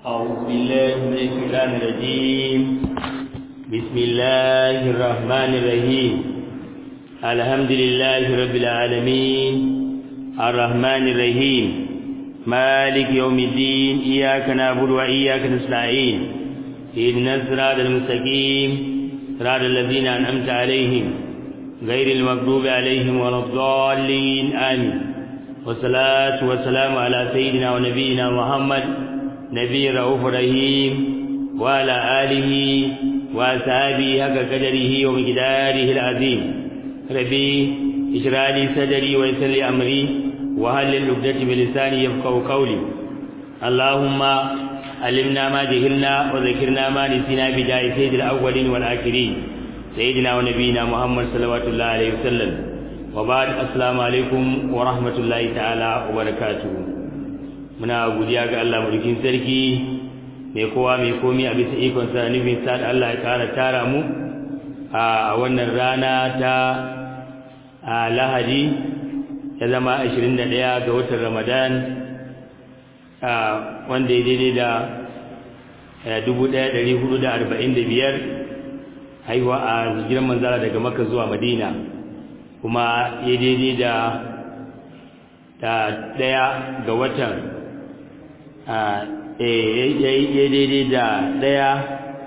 أعوذ بالله من الشيطان الرجيم بسم الله الرحمن الرحيم الحمد لله رب العالمين الرحمن الرحيم مالك يوم الدين إياك نعبد وإياك نستعين إن الصراط المستقيم صراط الذين أنعمت عليهم غير المغضوب عليهم ولا الضالين آمين والصلاة والسلام على سيدنا ونبينا محمد نبي رؤوف رحيم وعلى آله وأصحابه حق قدره ومقداره العظيم ربي اشرح لي صدري ويسر لي أمري وهل العقدة بلساني يفقهوا قولي اللهم علمنا ما جهلنا وذكرنا ما نسينا بداية سيد الأولين والآخرين سيدنا ونبينا محمد صلوات الله عليه وسلم وبعد السلام عليكم ورحمة الله تعالى وبركاته muna godiya ga Allah mulkin sarki mai kowa mai komi a bisa ikon sa nufin sa da Allah ya kara tara mu a wannan rana ta Lahadi ya zama 21 ga watan Ramadan wanda ya daidai da 1445 haihuwa a hijiran manzara daga Makka zuwa Madina kuma ya daidai da ta daya ga watan ya daidai da ɗaya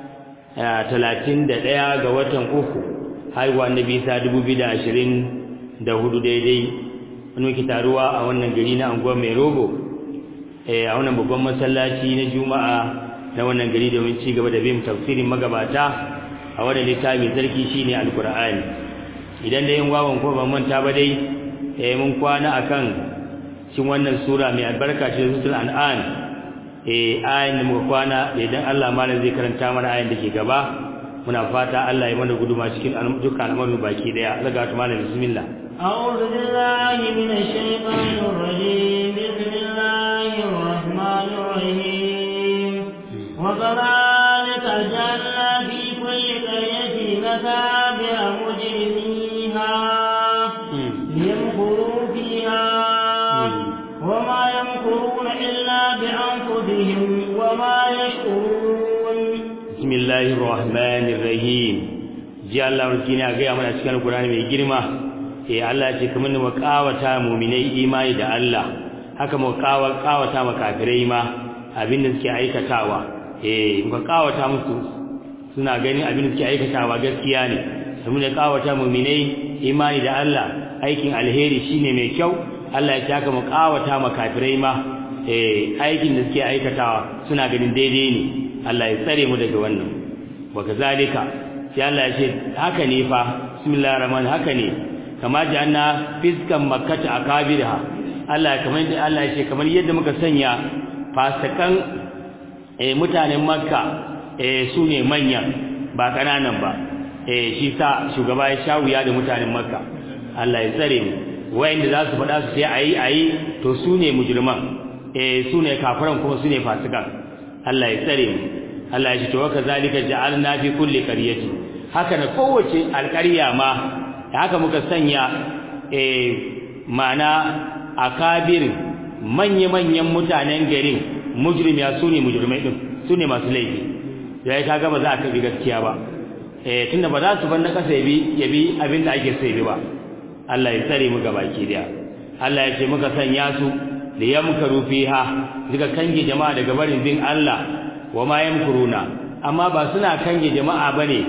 talatin da ɗaya ga watan uku haihuwa na bisa dubu biyu da ashirin da hudu daidai wani ke taruwa a wannan gari na anguwa mai rogo a wannan babban masallaci na juma'a na wannan gari domin ci gaba da bin tafsirin magabata a wannan littafi sarki shine alkur'ani idan da yin wawan ko ban manta ba dai mun kwana akan cikin wannan sura mai albarka ce suratul an'am eh ayin da muka kwana idan Allah malam zai karanta mana ayin da ke gaba muna fata Allah ya mana guduma cikin dukkan al'amuran baki daya zaga ta malam bismillah أعوذ بالله من الشيطان الرجيم بسم الله الرحمن الرحيم وكذلك جعلنا في كل قرية مثابع مجرميها ليمكروا فيها وما يمكرون إلا بأنفسهم وما يشعرون بسم الله الرحمن الرحيم ji Allah rukina ga ya mana cikin Qur'ani mai girma eh Allah ce kamar mu kawata mu'minai imani da Allah haka mu kawata makafirai ma abin da suke aikatawa eh mu kawata musu suna ganin abin da suke aikatawa gaskiya ne mu ne kawata mu'minai imani da Allah aikin alheri shine mai kyau Allah ya taka mu kawata makafirai ma eh aikin da suke aikatawa suna ganin daidai ne Allah ya tsare mu daga wannan wa kazalika sai Allah ya ce haka ne fa bismillahir rahman haka ne kama janna fiskan makkata akabirha Allah kamar yadda Allah ya ce kamar yadda muka sanya fasakan eh mutanen makka eh su ne manyan ba kananan ba eh shi sa shugaba ya shawuya da mutanen makka Allah ya tsare mu wayanda za su faɗa su sai ayi ayi to su ne mujriman eh su ne kafiran kuma su ne fasikan Allah ya tsare mu Allah ya ce to kazalika ja'alna fi kulli qaryati haka na kowace alƙarya ma haka muka sanya eh mana akabir manya-manyan mutanen garin mujrimiya su ne mujrimai din su ne masu laifi yayi kaga ba za ka bi gaskiya ba eh tunda ba za su bar na kasa yabi yabi abin da ake so yabi ba Allah ya tsare mu gabaki daya Allah ya ce muka sanya su da yamkaru fiha duka kange jama'a daga barin bin Allah wa ma yamkuruna amma ba suna kange jama'a bane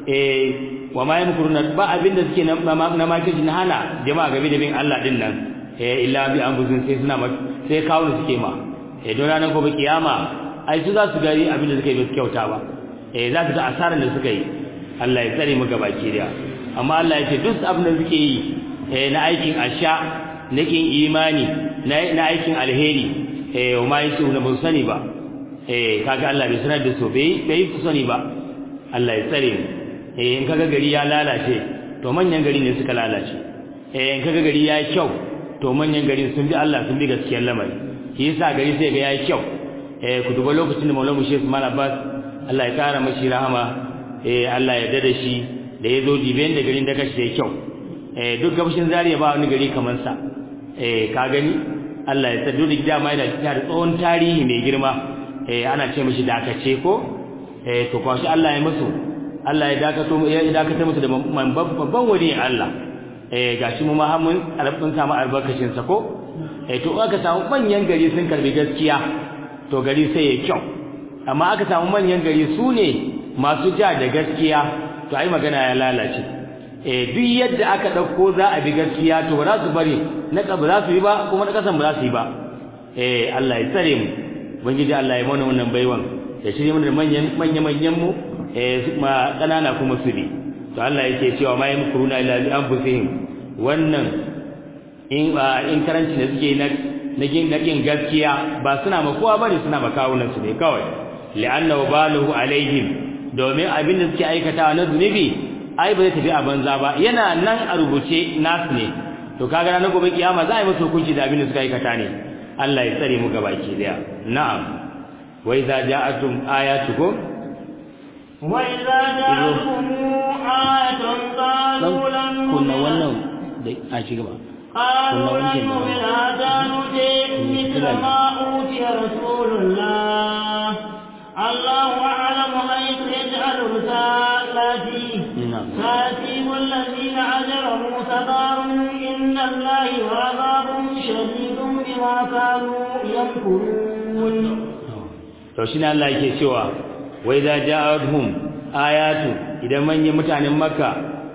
eh wa ma yamkuruna ba abinda suke na makiji na hana jama'a gabe da bin Allah din nan eh illa bi anfusin sai suna sai kawo suke ma eh don ranar gobe kiyama ai su za su gari abinda suka yi ba su kyauta ba eh za su ga asaran da suka yi Allah ya tsare mu gabaki daya amma Allah ya ce duk abin da suke yi eh na aikin asha na kin imani na aikin alheri eh wa ma yace na ban sani ba eh kaga Allah bai sanar da su bai bai su sani ba Allah ya tsare mu eh in kaga gari ya lalace to manyan gari ne suka lalace eh in kaga gari ya yi kyau to manyan gari sun bi Allah sun bi gaskiyar lamari shi yasa gari sai ga yayi kyau eh ku duba lokacin da Maulana Sheikh Usman Abbas Allah ya kara mashi rahama eh Allah ya dada shi da yazo diben da garin da kashi da kyau eh duk gabashin Zaria ba wani gari kaman sa eh ka gani Allah ya sadu da dama yana da tsohon tarihi mai girma eh ana ce mishi dakace ko eh to kwashi Allah ya musu Allah ya dakato ya dakata musu da babban wani Allah eh gashi mu ma mun albin samu albarkacin sa ko eh to aka samu manyan gari sun karbi gaskiya to gari sai ya kyau amma aka samu manyan gari su ne masu ja da gaskiya to ai magana ya lalace eh duk yadda aka dauko za a bi gaskiya to ba za su bari na ba za su yi ba kuma na kasan ba za su yi ba eh Allah ya tsare mu ubangiji Allah ya mana wannan baiwan ya shirye mana manyan manyan manyan mu eh ma kanana kuma su bi to Allah yake cewa ma yamkuruna illa bi anfusihim wannan in in karanci da suke na nagin nagin gaskiya ba suna ma kowa bane suna ma kawunan su ne kawai li'anna wabaluhu alaihim domin abin da suke aikatawa na zunubi ai ba zai tafi a banza ba yana nan a rubuce nasu ne to kaga ranar gobe kiyama za a yi musu hukunci da abin da suka aikata ne Allah ya tsare mu gabaki daya na'am wa idza ja'atum ayatukum wa idza ja'atum ayatun qalu lan kunna wannan da a ci gaba قالوا لن نؤمن حتى نؤتي مثل ما أوتي رسول الله الله أعلم حيث يجعل رسالته سيأتيهم الذين أجرموا سقار إن الله وعذاب شديد بما كانوا يمكرون to shine Allah yake cewa wai za ja'atuhum ayatu idan manyan mutanen makka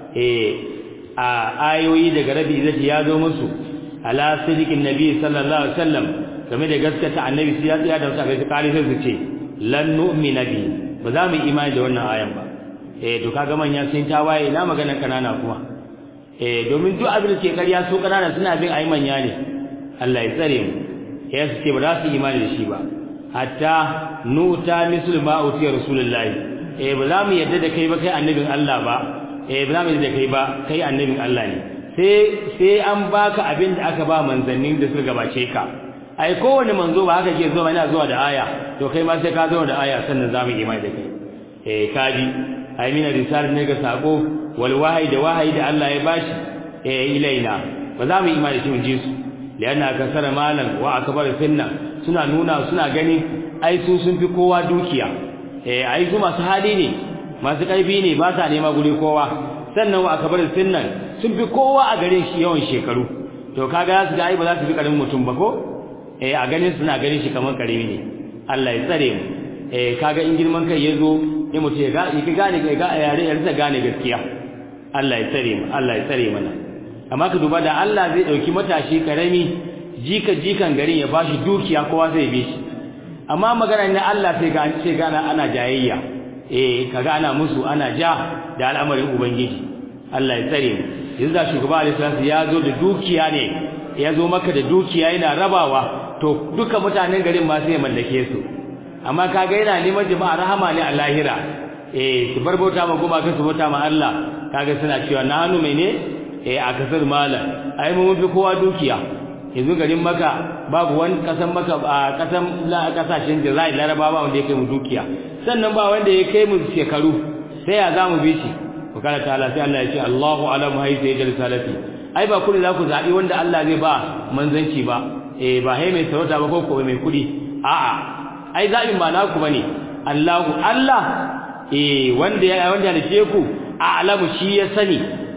eh a ayoyi daga rabi zai ya zo musu ala sidiqin nabi sallallahu alaihi wasallam game da gaskata annabi sai ya tsaya da su a kai sai su ce lan nu'mina bi ba za mu imani da wannan ayan ba eh to kaga manya sun tawaye ina magana kanana kuma eh domin duk abin da ke ƙarya su kanana suna bin ayi manya ne Allah ya tsare mu ya su ce ba za su imani da shi ba hatta nuta mislu ma utiya rasulullahi eh ba za mu yadda da kai ba kai annabin Allah ba eh ba za mu yadda da kai ba kai annabin Allah ne sai sai an baka abin da aka ba manzannin da suka gabace ka ai kowane manzo ba haka ke zuwa yana zuwa da aya to kai ma sai ka zo da aya sannan za mu imani da kai eh kaji ai mina risal ne ga sako wal wahyi da wahayi da Allah ya bashi eh ilaina ba za mu imani da shi mun ji su lianna kasara malan wa akbar finna suna nuna suna gani ai su sun fi kowa dukiya eh ai su masu hali ne masu karfi ne ba sa nema guri kowa sannan wa akbar finna sun fi kowa a gare shi yawan shekaru to kaga za su ga ai ba za su fi karamin mutum ba ko eh a ganin suna ganin shi kamar karimi ne Allah ya tsare mu eh kaga in girman kai yazo in mutum ya ga ya gane ga yare ya rasa gane gaskiya Allah ya tsare mu Allah ya tsare mana amma ka duba da Allah zai dauki matashi karami jika jikan garin ya bashi dukiya kowa zai bi shi amma magana ne Allah sai ga sai ga ana jayayya eh kaga ana musu ana ja da al'amarin ubangiji Allah ya tsare mu yanzu da shugaba alaihi ya zo da dukiya ne ya zo maka da dukiya yana rabawa to duka mutanen garin ma sai ya mallake su amma kaga yana neman jama'a rahama ne a lahira eh su bar bauta ma goma ka su bauta ma Allah kaga suna cewa na hannu mai ne eh a kasar malam ai mun fi kowa dukiya yanzu garin maka babu wani kasan maka a kasan la kasashen Jazair Larabawa wanda ya kai mu dukiya sannan ba wanda ya kai mu shekaru sai ya zamu bi shi wakala ta'ala sai Allah ya ce Allahu alamu haythu yajal salati ai ba kullu za ku zabi wanda Allah zai ba manzanci ba eh ba hai mai sarauta ba ko ko mai kudi a'a ai zabin ba naku bane Allahu Allah eh wanda ya wanda ya ce ku a'lamu shi ya sani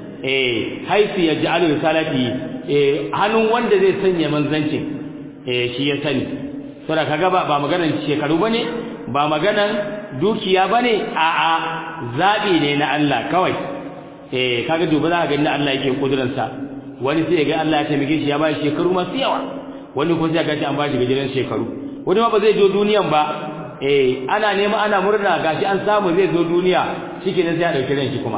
eh haifi yaj'alu risalati eh hannun wanda zai sanya manzancin eh shi ya sani saboda kaga ba ba maganar shekaru bane ba maganar dukiya bane a'a zabi ne na Allah kawai eh kaga duba za ka ga Allah yake kuduransa wani sai ga Allah ya taimake shi ya ba shi shekaru masu yawa wani ko sai ga an ba shi gajeren shekaru wani ma ba zai zo duniyan ba eh ana nema ana murna gashi an samu zai zo duniya shikenan sai ya dauki ran shi kuma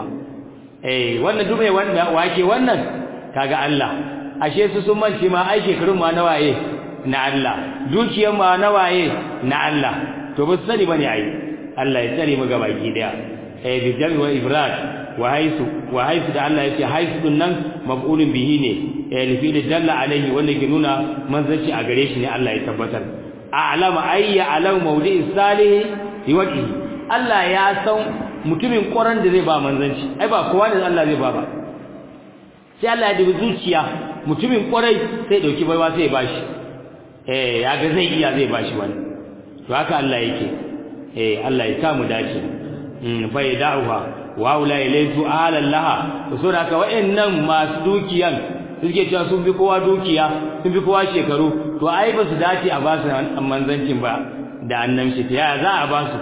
eh wannan dubai wanda wake wannan kaga Allah ashe su sun manci ma ai shekarun ma nawaye na Allah dukiyar ma nawaye na Allah to ba su sani bane ai Allah ya tsare mu gaba ki daya eh bi jami wa ibrad wa haisu wa haisu da Allah yace haisu din nan maf'ulun bihi ne eh lifi da dalla alaihi wanda ke nuna manzanci a gare shi ne Allah ya tabbatar a'lama ayya alam mawdi'i salih liwajhi Allah ya san mutumin ƙoran da zai ba manzanci ai ba kowa ne Allah zai ba ba sai Allah ya dubi zuciya mutumin ƙwarai sai dauki baiwa sai ya bashi eh ya ga zai iya zai bashi wani to haka Allah yake eh Allah ya samu dace mm fa yad'uha wa ula ilaytu ala laha to so haka wa'annan masu dukiyan suke cewa sun bi kowa dukiya sun bi kowa shekaru to ai ba su dace a ba su manzancin ba da annabci ta ya za a ba su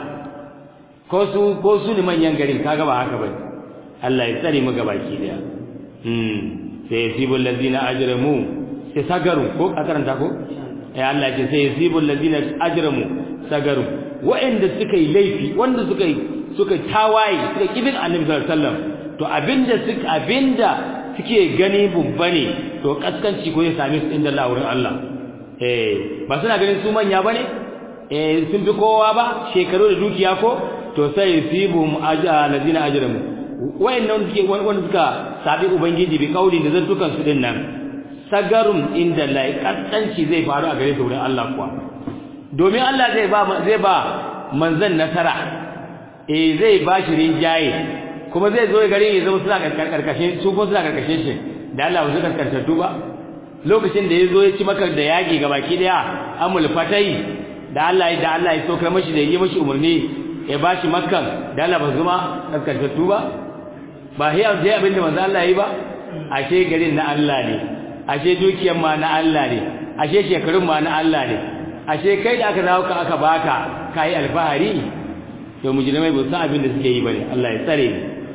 ko su ko su ne manyan garin kaga ba haka bane Allah ya tsare mu gabaki daya hmm sai yasibul ladina ajramu sai sagaru ko a karanta ko eh Allah ya ce sai yasibul ladina ajramu sagaru wa'anda suka yi laifi wanda suka yi suka tawaye suka kibin annabi sallallahu alaihi wasallam to abinda suka abinda suke gani bubba ne to kaskanci ko ya same su inda Allah wurin Allah eh ba suna ganin su manya bane eh sun fi kowa ba shekaru da dukiya ko to sai yusibum alladhina ajramu wayannan suke wanda suka sabi ubangiji bi kauli da zantukan su din nan sagarum inda la kaskanci zai faru a gare su wurin Allah kuwa domin Allah zai ba zai ba manzon nasara eh zai ba shi rinjaye kuma zai zo gare ya zama suna karkashin su kuma suna karkashin shi da Allah ba su karkantattu ba lokacin da ya zo ya ci maka da yaƙi ga baki daya amul fatai da Allah da Allah ya saukar mashi da yi mashi umarni ya bashi makkan da Allah ba zuma kaskantattu ba ba hiya sai abinda manzo Allah yi ba ashe garin na Allah ne ashe dukiyar ma na Allah ne ashe shekarun ma na Allah ne ashe kai da aka dawo ka aka baka kai alfahari to mujrimai ba san abin da suke yi bane Allah ya tsare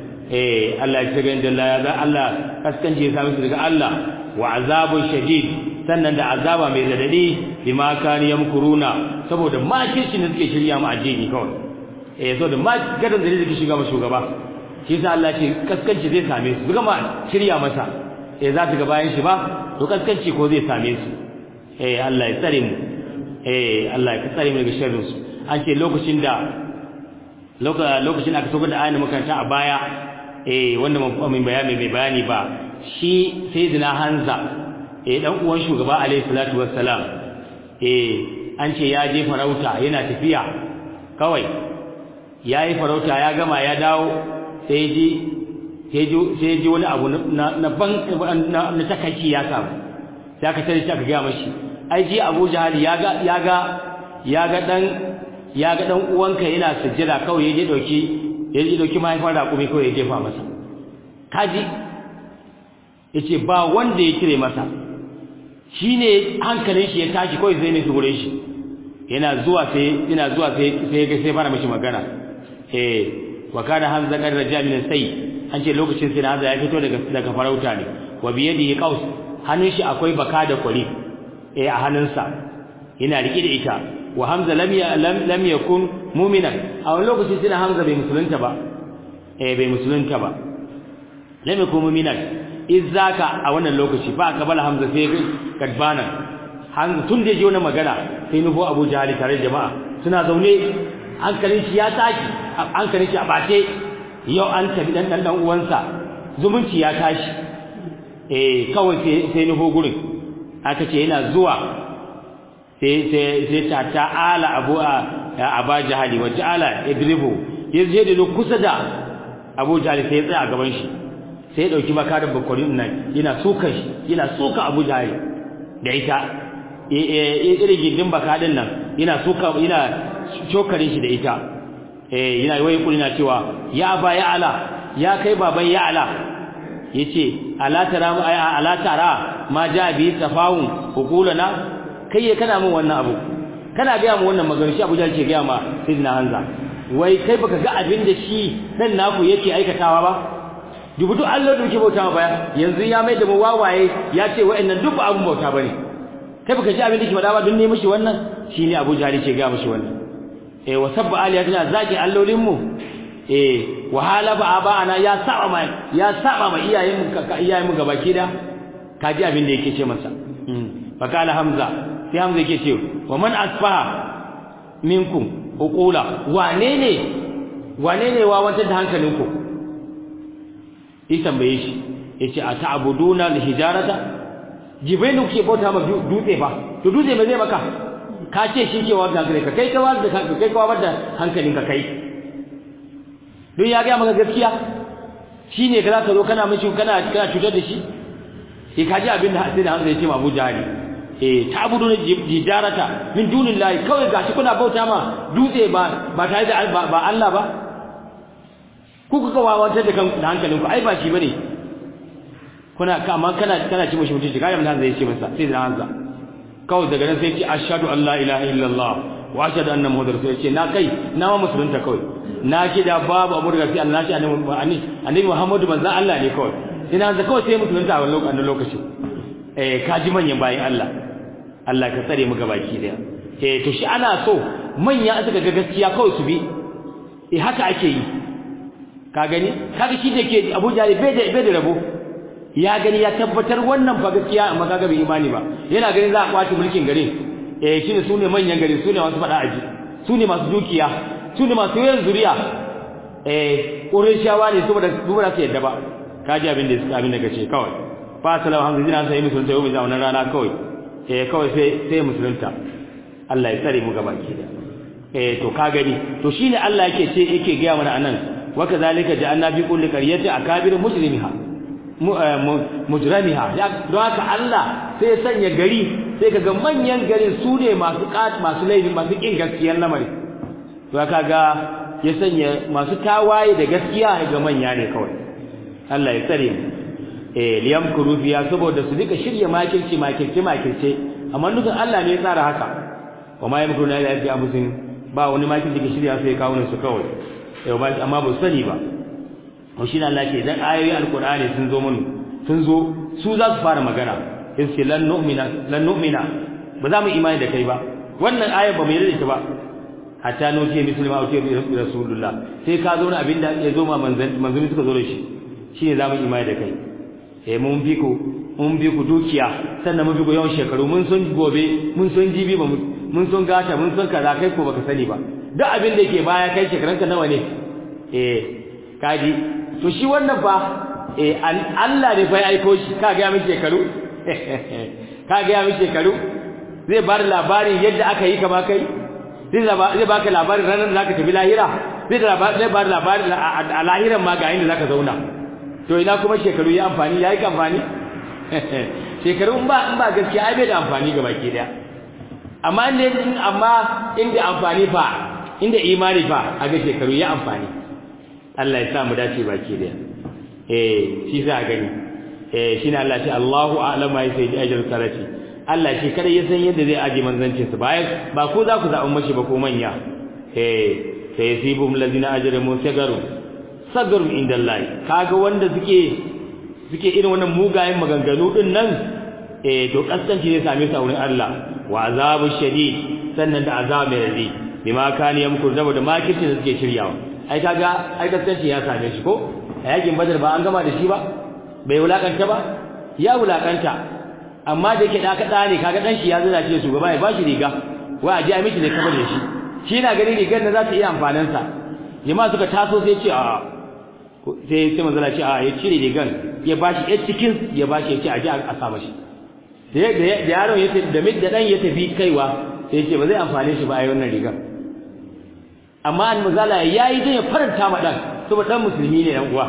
eh Allah ya shiga inda Allah ya za Allah kaskanci ya samu su daga Allah wa azabun shadid sannan da azaba mai radadi bima kan yamkuruna saboda makirci ne suke shirya mu addini kawai eh saboda ma gadan da suke shiga mu shugaba shi yasa Allah ce kaskanci zai same su duka ma shirya masa eh za su ga bayan shi ba to kaskanci ko zai same su eh Allah ya tsare mu eh Allah ya tsare mu daga sharrin su an ce lokacin da lokacin aka saukar da ayin makaranta a baya eh wanda mun bayani mai bayani ba shi sayyidina Hanza eh dan uwan shugaba alaihi salatu wassalam eh an ce ya je farauta yana tafiya kawai yayi farauta ya gama ya dawo sai ji sai ji sai ji wani abu na na ban na takaici ya samu sai aka tare shi aka ga mashi ai ji Abu Jahal ya ga ya ga ya ga dan ya ga dan uwanka yana sujjada kawai yaje dauki yaje dauki mahaifar da kuma kawai ya jefa masa kaji yace ba wanda ya kire masa shine hankalin shi ya tashi kawai zai ne su gure shi yana zuwa sai yana zuwa sai sai ga sai fara mishi magana eh wa kana hamza kan raja min sai an ce lokacin sai hamza ya fito daga daga farauta ne wa bi yadihi qaus hannun shi akwai baka da kwari eh a hannunsa yana rike da ita wa hamza lam ya lam lam yakun mu'minan a wani lokaci sai hamza bai musulunta ba eh bai musulunta ba lam yakun mu'minan izzaka a wannan lokaci fa kabala hamza sai kadbana hamza tun da ji wannan magana sai nufo abu jahali tare da jama'a suna zaune hankalin shi ya tashi hankalin shi a bace yau an tafi dan dan uwansa zumunci ya tashi eh kawai sai sai nufo gurin aka ce yana zuwa sai sai sai ta ta'ala abu aba jahali wa ta'ala idribu yaje da kusa da abu jahali sai ya tsaya a gaban shi sai ya dauki makarin bakwarin nan yana suka shi yana suka abu jahali da ita irin gindin bakadin nan yana suka yana cokarin shi da ita eh yana wai kulina cewa ya ba ya ala ya kai baban ya ala yace ala tara ala tara ma ja bi tafawun hukulana kai ya kana min wannan abu kana ga mu wannan magana shi Abuja ce ga ma Sayyidina Hanza wai kai baka ga abin da shi dan naku yake aikatawa ba dubu duk Allah da muke bauta ma baya yanzu ya mai da mu wawaye ya ce wa'annan duk ba abun bauta bane kai baka ji abin da ke faɗa ba dun ne mishi wannan shine Abu Jahali ce ga mishi wannan eh wa sabba aliyatina zaki allolin mu eh wa halaba abana ya saba mai ya saba mai iyayen mu iyayen mu gabaki da kaji abin da yake ce masa fa kala hamza sai hamza yake ce wa man asfaha minkum uqula wane ne wane ne wawantar da hankalinku yi tambaye shi yace a ta'buduna al-hijarata jibrilu ke bauta ma dutse ba to dutse me zai maka ka ce shi ke wanda gare ka kai ka wanda ka kai ka wanda hankalin ka kai don ya ga maka gaskiya shine ka zaka zo kana mishi kana kana cutar da shi sai ka ji abin da sai da Hamza ya ce ma Abu Jahali eh ta'buduna jijarata min dunillahi kawai gashi kuna bauta ma dutse ba ba tare da ba Allah ba ku kuka wawantar da kan hankalinku ai ba shi bane kuna kama kana kana ci mushi mutunci kai mun zai ce masa sai da hanza kawai daga nan sai ce ashhadu an la ilaha illallah wa ashhadu anna muhammadar rasul ce na kai na ma musulunta kawai na ce da babu abu daga sai Allah shi annabi annabi Muhammadu manzon Allah ne kawai ina hanza kawai sai musulunta a wannan lokaci eh kaji manyan bayin Allah Allah ka tsare mu gabaki daya eh to shi ana so manya suka ga gaskiya kawai su bi eh haka ake yi ka gani kaga shi da ke Abu Jahal bai da bai da rabo ya gani ya tabbatar wannan fa gaskiya amma kaga bai imani ba yana ganin za a kwace mulkin garin eh shine sune manyan gari sune masu fada aji sune masu dukiya sune masu yawan zuriya eh Qurayshawa ne saboda su ba su yadda ba kaji abin da suka abin da kace kawai fa salamu hamdulillah sai musulunta yau bisa wannan rana kawai eh kawai sai sai musulunta Allah ya tsare mu gaba ki da eh to ka gani to shine Allah yake ce yake ga mana anan wa kazalika ja'alna fi kulli qaryatin akabir mujrimiha mujramiha don haka Allah sai sanya gari sai kaga manyan garin su ne masu kat masu laifi masu kin gaskiyar lamari to kaga ya sanya masu tawaye da gaskiya ga manya ne kawai Allah ya tsare mu eh liyam kurufiya saboda su dika shirye makirci makirci makirce amma dukkan Allah ne ya tsara haka wa ma yamkuruna illa bi abusin ba wani makirci da shirya sai kawo su kawai eh ba amma ba sani ba to shi Allah ke dan ayoyi alqur'ani sun zo mun sun zo su za su fara magana sai lan nu'mina lan nu'mina ba za mu imani da kai ba wannan ayar ba mu yarda da ita ba hatta nuti muslima wa tibi rasulullah sai ka zo na abinda ya zo ma manzan manzon suka zo da shi shine za mu imani da kai eh mun bi ku mun bi ku dukiya sannan mun bi ku yawan shekaru mun san gobe mun san jibi ba mun san gata mun san kaza kai ko baka sani ba duk abin da yake baya kai shekaranka nawa ne eh kaji to shi wannan fa eh Allah ne fa ya aiko shi ka ga mi shekaru ka ga mi shekaru zai bar labarin yadda aka yi kama kai zai zai baka labarin ranar da zaka tafi lahira zai zai bar labarin a lahiran ma ga inda zaka zauna to ina kuma shekaru ya amfani yayi amfani shekaru in ba in ba gaskiya ai bai da amfani ga baki daya amma inda amma inda amfani fa inda imani fa a ga shekaru ya amfani Allah ya sa mu dace baki da eh shi za gani eh shine Allah ce Allahu a'lamu ma yasai ajr sarati Allah shi kada ya san yadda zai aje manzancin sa bayan ba ko za ku zaɓi mashi ba ko manya eh sai yasibum ladina ajramu sagaru sagaru inda Allah kaga wanda suke suke irin wannan mugayen maganganu din nan eh to kaskanci ne same su a wurin Allah wa azabu shadid sannan da azab mai radi bima kani yamkur da makirci da suke shiryawa ai kaga ai kaskanci ya same shi ko a yakin badar ba an gama da shi ba bai wulakanta ba ya wulakanta amma da yake da kada ne kaga dan shi ya zana ce shugaba ya bashi riga wai a ji a miki ne kamar da shi shi na gani rigar da za ta iya amfanin sa jama'a suka taso sai ce a sai sai manzala ce a ya cire rigar ya bashi ya cikin ya bashi ya ce a ji a sa mashi da da yaron ya tafi da da dan ya tafi kaiwa sai ya ce ba zai amfane shi ba a wannan rigar amma an mazala yayi dan ya faranta ma dan saboda dan musulmi ne dan uwa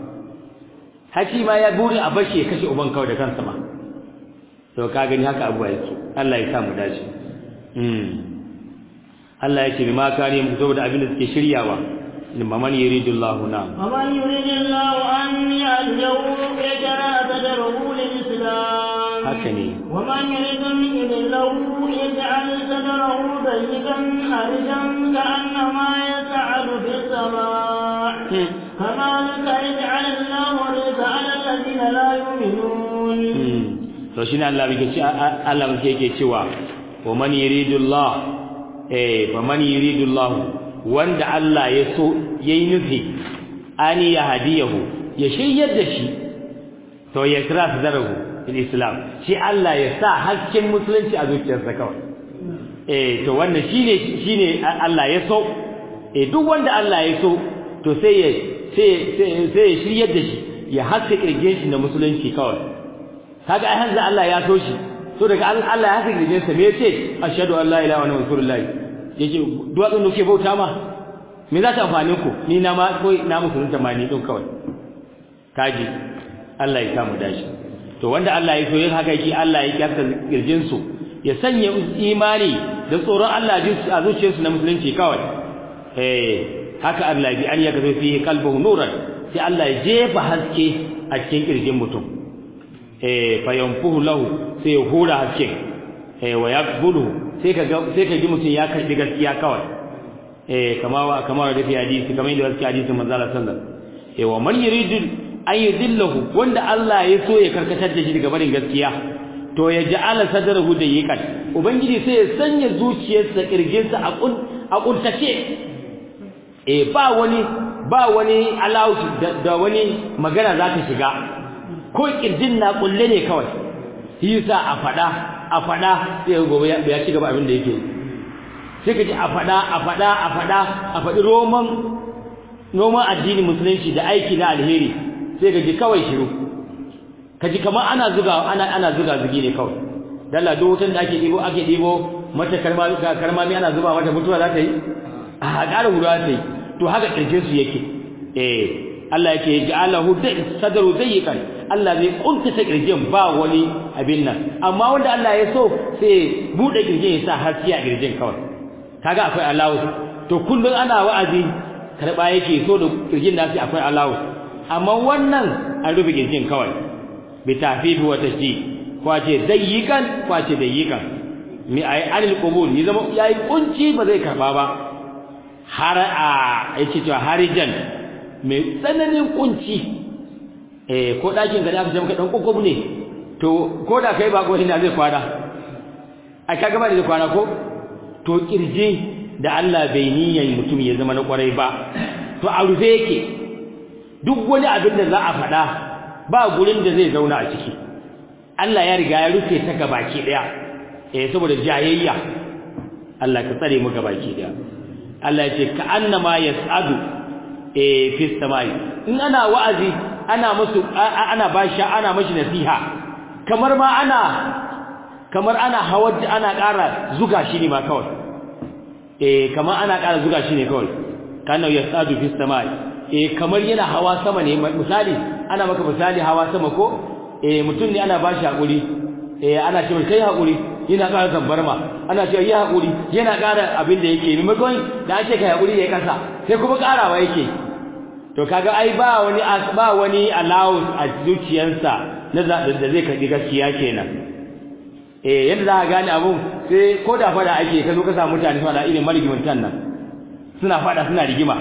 haki ma ya buri a bashi ya kashe uban kawai da kansa ma to ka gani haka abuwa yake Allah ya sa mu dace mm Allah ya ce ma kare mu saboda abin da suke shiryawa limma man yuridullahu na ومن يريد الله أن يهديه يجرى صدره للإسلام haka ne ومن يريد أن يضله يجعل صدره ضيقا حرجا كأنما يسعد في السماء كذلك يجعل الله الرزق على الذين لا يؤمنون to shine Allah yake ce Allah yake cewa wa man yuridullah eh fa man yuridullah wanda Allah ya so yayi nufi ani ya hadiyahu ya shiryar da shi to ya kira su zarahu fil islam shi Allah ya sa hasken musulunci a zuciyarsa kawai eh to wannan shine shine Allah ya so eh duk wanda Allah ya so to sai ya sai sai ya shiryar da shi ya haske kirgin shi na musulunci kawai kaga ai hanzu Allah ya so shi so daga Allah ya haske kirgin sa me yace ashhadu an la ilaha illallah wa rasulullah yace duwatsun da kuke bauta ma me za ta amfani ku ni na ma ko na musulunta ma ni din kawai kaji Allah ya samu dashi to wanda Allah ya so yin haka yake Allah ya kyasta kirjin su ya sanya imani da tsoron Allah a zuciyarsu na musulunci kawai eh haka Allah bi an yaka fi qalbihi nuran sai Allah ya jefa haske a cikin kirjin mutum eh fa yanfuhu lahu sai ya hura haske eh wa yaqbulu sai ka ga sai ka ji mutum ya karbi gaskiya kawai eh kama wa kama da fi hadisi kamar yadda wasu hadisi manzo Allah sallallahu alaihi wasallam eh wa man yuridu an yudillahu wanda Allah ya so ya karkatar da shi daga barin gaskiya to ya ja'ala sadrahu da yikan ubangiji sai ya sanya zuciyarsa kirjinsa a kun a kuntace eh ba wani ba wani allowed da, wani magana za ta shiga ko kirjin na kulle ne kawai yasa a fada a fada sai gobe ya ci gaba abin da yake sai ka ji a fada a fada a fada a fadi roman noman addini musulunci da aiki na alheri sai ka ji kawai shiru ka ji kamar ana zuga ana ana zuga zugi ne kawai dalla duk wutan da ake dibo ake dibo mata karma karmami ana zuba mata mutuwa za ta yi a ƙara guda ta yi to haka ƙirjin su yake eh Allah yake ja'alahu sadru dayyikan Allah zai kunta ta ƙirjin ba wani abin nan amma wanda Allah ya so sai bude ƙirjin ya sa haske a ƙirjin kawai kaga akwai alawu to kullun ana wa'azi karba yake so da ƙirjin nasi akwai alawu amma wannan an rufe ƙirjin kawai bi tafifi wa tashdid kwace dayyikan kwace dayyikan mi ay anil qubul ni zama yayi kunci ba zai karba ba har a yace to harijan mai tsananin kunci eh ko dakin ga aka jama ka dan kokobu ne to ko da kai ba ko ina zai kwana ai kaga ba da kwana ko to kirje da Allah bai niyyar mutum ya zama na kwarai ba to a rufe yake duk wani abin da za a faɗa ba gurin da zai zauna a ciki Allah ya riga ya rufe ta gabaki daya eh saboda jayayya Allah ka tsare mu gabaki daya Allah ya ce ka annama yas'adu eh fi samai in ana wa'azi ana musu ana bashi ana mashi nasiha kamar ma ana kamar ana hawar ana ƙara zuga shi ne ma kawai eh kamar ana ƙara zuga shi ne kawai kana yas'adu fi samai eh kamar yana hawa sama ne misali ana maka misali hawa sama ko eh mutum ne ana bashi hakuri eh ana cewa kai hakuri yana ƙara zambarma ana cewa yi hakuri yana ƙara abin da yake maimakon da ake kai hakuri yayi kasa sai kuma ƙarawa yake to kaga ai ba wani ba wani allowance a zuciyarsa na da zai karbi gaskiya kenan eh yadda za ka gane abun sai ko da fada ake ka zo ka samu mutane suna irin marigimantan nan suna fada suna rigima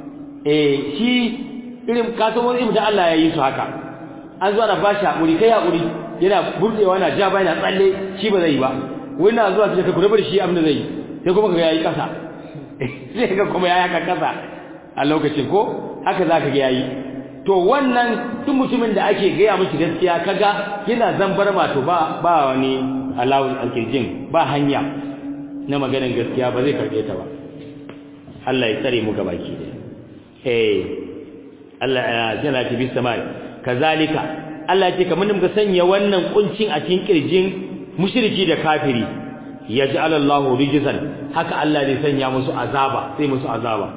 eh shi irin kasuwanci mutum Allah ya yi su haka an zo ana ba shi hakuri kai hakuri yana burdewa yana ja ba yana tsalle shi ba zai yi ba wani na zuwa sai ka kula da shi abin da zai yi sai kuma ka yayi kasa sai ka kuma yayi ka kasa a lokacin ko haka zaka ga yayi to wannan duk mutumin da ake gaya mishi gaskiya kaga yana zambar ma to ba ba wani alawul alkirjin ba hanya na maganar gaskiya ba zai karbe ta ba Allah ya tsare mu gabaki da eh Allah ya jana ta bis samai kazalika Allah ce kamar muka sanya wannan kuncin a cikin kirjin mushriki da kafiri yaj'al Allahu rijzan haka Allah zai sanya musu azaba sai musu azaba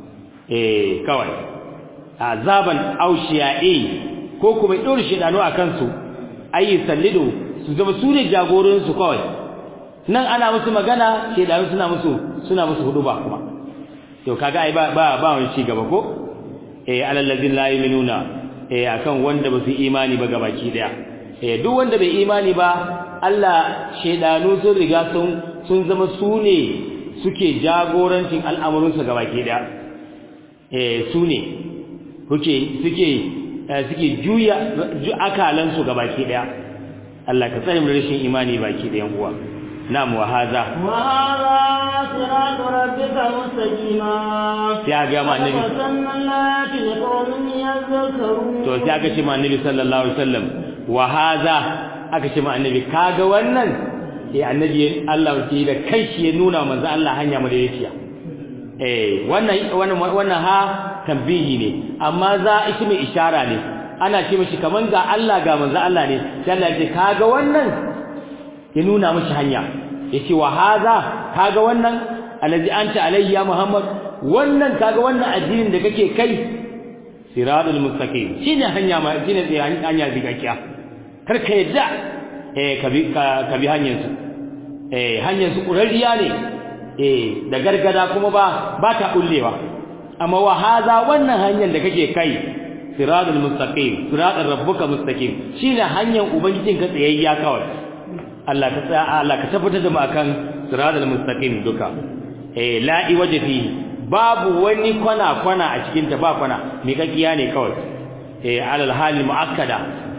eh kawai azaban aushiya'i ko kuma dole shedanu akan su ayi sallidu su zama su ne jagorin su kawai nan ana musu magana shedanu suna musu suna musu hudu ba kuma to kaga ai ba ba ba wani ci gaba ko eh alal ladin la yu'minuna eh akan wanda ba su imani ba gabaki daya eh duk wanda bai imani ba Allah shedanu sun riga sun sun zama su ne suke jagorancin al'amuransa gabaki daya eh su ne kuke suke suke juya akalan su gabaki daya Allah ka tsare mu rashin imani baki dayan uwa na'am wa hadha wa hadha siratu rabbika mustaqima sai ga ma annabi sallallati liqawmin yadhakkarun to sai aka ce ma annabi sallallahu alaihi wasallam wa hadha aka ce ma annabi kaga wannan sai annabi Allah ke da kanshi ya nuna manzo Allah hanya madaidaiciya eh wannan wannan wannan ha tambihi ne amma za ismi ishara ne ana ce mishi kaman ga Allah ga manzo Allah ne sai Allah ya ce kaga wannan ya nuna mishi hanya yace wa hadha kaga wannan allazi anta alayhi ya Muhammad wannan kaga wannan addinin da kake kai siratul mustaqim shine hanya ma shine hanya zigakkiya kar ka yadda eh ka bi ka bi hanyar su eh hanyar su kurariya ne eh da gargada kuma ba ba ta kullewa amma wa haza wannan hanyar da kake kai siratul mustaqim siratul rabbuka mustaqim shine hanyar ubangijin ka tsayayya kawai Allah ka tsaya Allah ka tabbatar da mu akan siratul mustaqim duka eh la'i wajhi babu wani kwana kwana a cikin ta ba kwana me kakiya ne kawai eh alal hali muakkada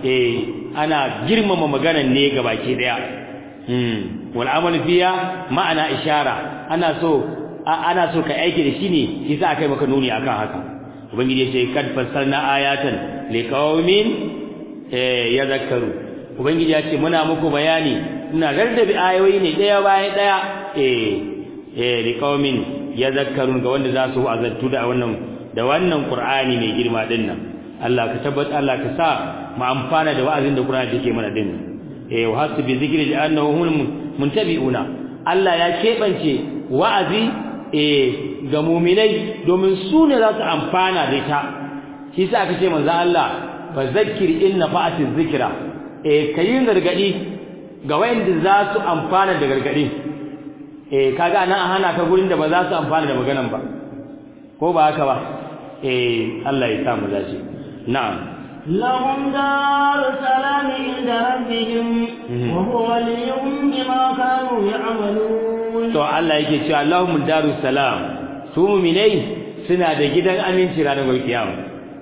eh ana girmama maganar ne gabaki daya hmm wal amal fiya ma'ana ishara ana so ana so ka aiki da shi ne shi sa akai maka nuni akan haka ubangiji ya ce kad fassarna ayatan liqaumin eh yadhakkaru ubangiji ya ce muna muku bayani ina rarrabe ayoyi ne daya bayan daya eh eh liqaumin yadhakkarun ga wanda za su azantu da wannan da wannan qur'ani mai girma din nan Allah ka tabbata Allah ka sa mu amfana da wa'azin da qur'ani take mana din eh wa hasbi zikri li annahu hum muntabi'una Allah ya kebance wa'azi eh ga mu'minai domin su ne za su amfana da ita shi sa aka ce manzo Allah fa zakkir inna fa'atiz zikra eh kayin gargadi ga wayanda za su amfana da gargadi eh kaga nan a hana ka gurin da ba za su amfana da maganan ba ko ba haka ba eh Allah ya samu dace na'am لهم دار السلام عند ربهم وهو وليهم بما كانوا يعملون to Allah yake cewa Allahumma darus salam su mu'minai suna da gidan aminci ranar kiyama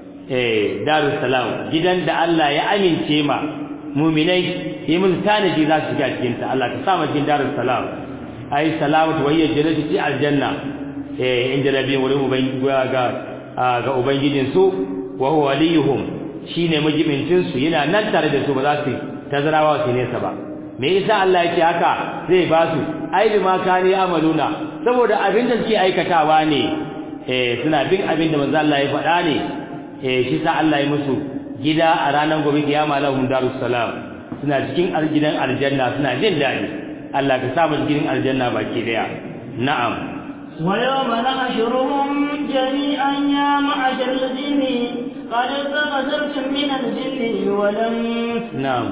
eh darus salam gidan da Allah ya amince ma mu'minai yi mun tanaji za su shiga cikin ta Allah ka sa mu cikin darus salam ai salamatu wa hiya jannatu fi aljanna eh inda nabi wurin ubangiji ga ga ubangijin su wa huwa waliyuhum shine majibincin su yana nan tare da su ba za su tazarawa su nesa ba me yasa Allah yake haka zai ba su ai bi ma kani amaluna saboda abin da suke aikatawa ne eh suna bin abin da manzo Allah ya faɗa ne eh shi sa Allah ya musu gida a ranar gobe kiyama lahum darus salam suna cikin gidan aljanna suna jin daɗi Allah ka sa mu cikin aljanna baki daya na'am ويوم نحشرهم جميعا يا معشر الجن قد استغفرتم من الجن والانس na'am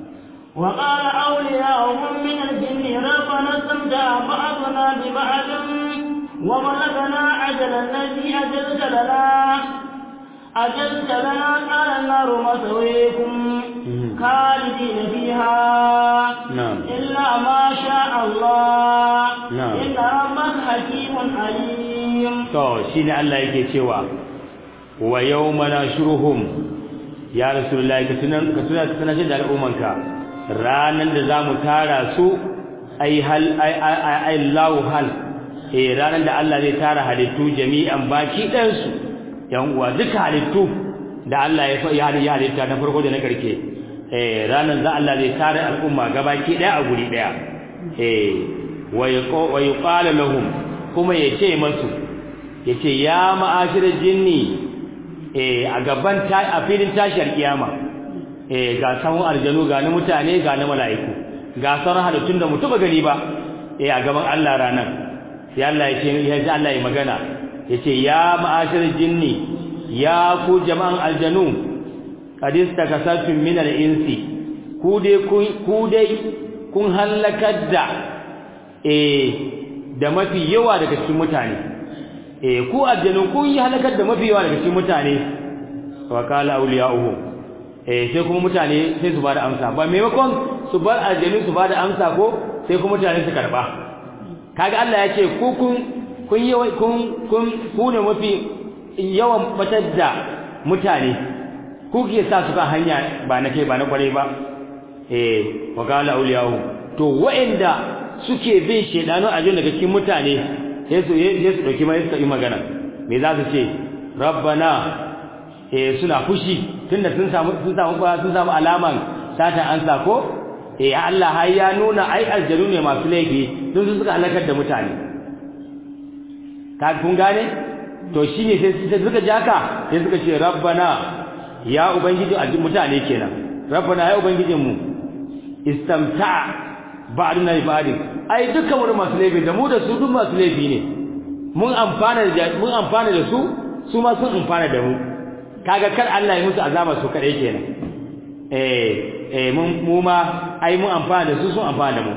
وقال أولياؤهم من الجن ربنا استمتع بعضنا ببعض وبلغنا أجل الذي أجلت لنا أجلت لنا قال النار مثويكم خالدين فيها نعم. إلا ما شاء الله نعم. إن ربك حكيم عليم to shine Allah yake cewa wa yawma nashuruhum ya rasulullahi ka tunan ka tuna ka tunace da al'ummanka ranan da zamu tara su ai hal ai ai ai lahu hal eh ranan da Allah zai tara halittu jami'an baki dan su yan uwa duka halittu da Allah ya fa ya ya halitta na farko da na karke eh ranan da Allah zai tara al'umma gabaki daya a guri daya eh wa yuqalu lahum kuma yace masu yace ya ma'ashiral jinni eh a gaban ta a filin tashar kiyama eh ga sawun aljanu ga na mutane ga na mala'iku ga sauran halittun da mutuba gani ba eh a gaban Allah ranan sai Allah yace ya ji Allah ya magana yace ya ma'ashiral jinni ya ku jama'an aljanu qadis takasatun min al-insi ku dai ku dai kun halakar da eh da mafi yawa daga cikin mutane eh ku aljanu kun yi halakar da mafi yawa daga cikin mutane wa qala awliya'uhum eh sai kuma mutane sai su bada amsa ba maimakon su bar aljanu su bada amsa ko sai kuma mutane su karba kaga Allah ya ce ku kun kun yi kun kun ku ne mafi yawan batar da mutane ku ke sa su kan hanya ba na kai ba na kware ba eh wa qala awliya'uhum to wa'inda suke bin shedanu a daga cikin mutane sai su sai su dauki mai suka yi magana me za su ce rabbana eh suna fushi tunda sun samu sun samu sun samu alaman sata an ko eh Allah har ya nuna ai aljaru ne masu laifi sun su suka halakar da mutane ka kun gane to shine sai sai suka jaka sai suka ce rabbana ya ubangiji a mutane kenan rabbana ya ubangijin mu istamta ba'duna bi ba'd ai dukkan wani masu laifi da mu da su duk masu laifi ne mun amfana da mun amfana da su su ma sun amfana da mu kaga kar Allah ya musu azaba su kadai kenan eh eh mun mu ma ai mun amfana da su sun amfana da mu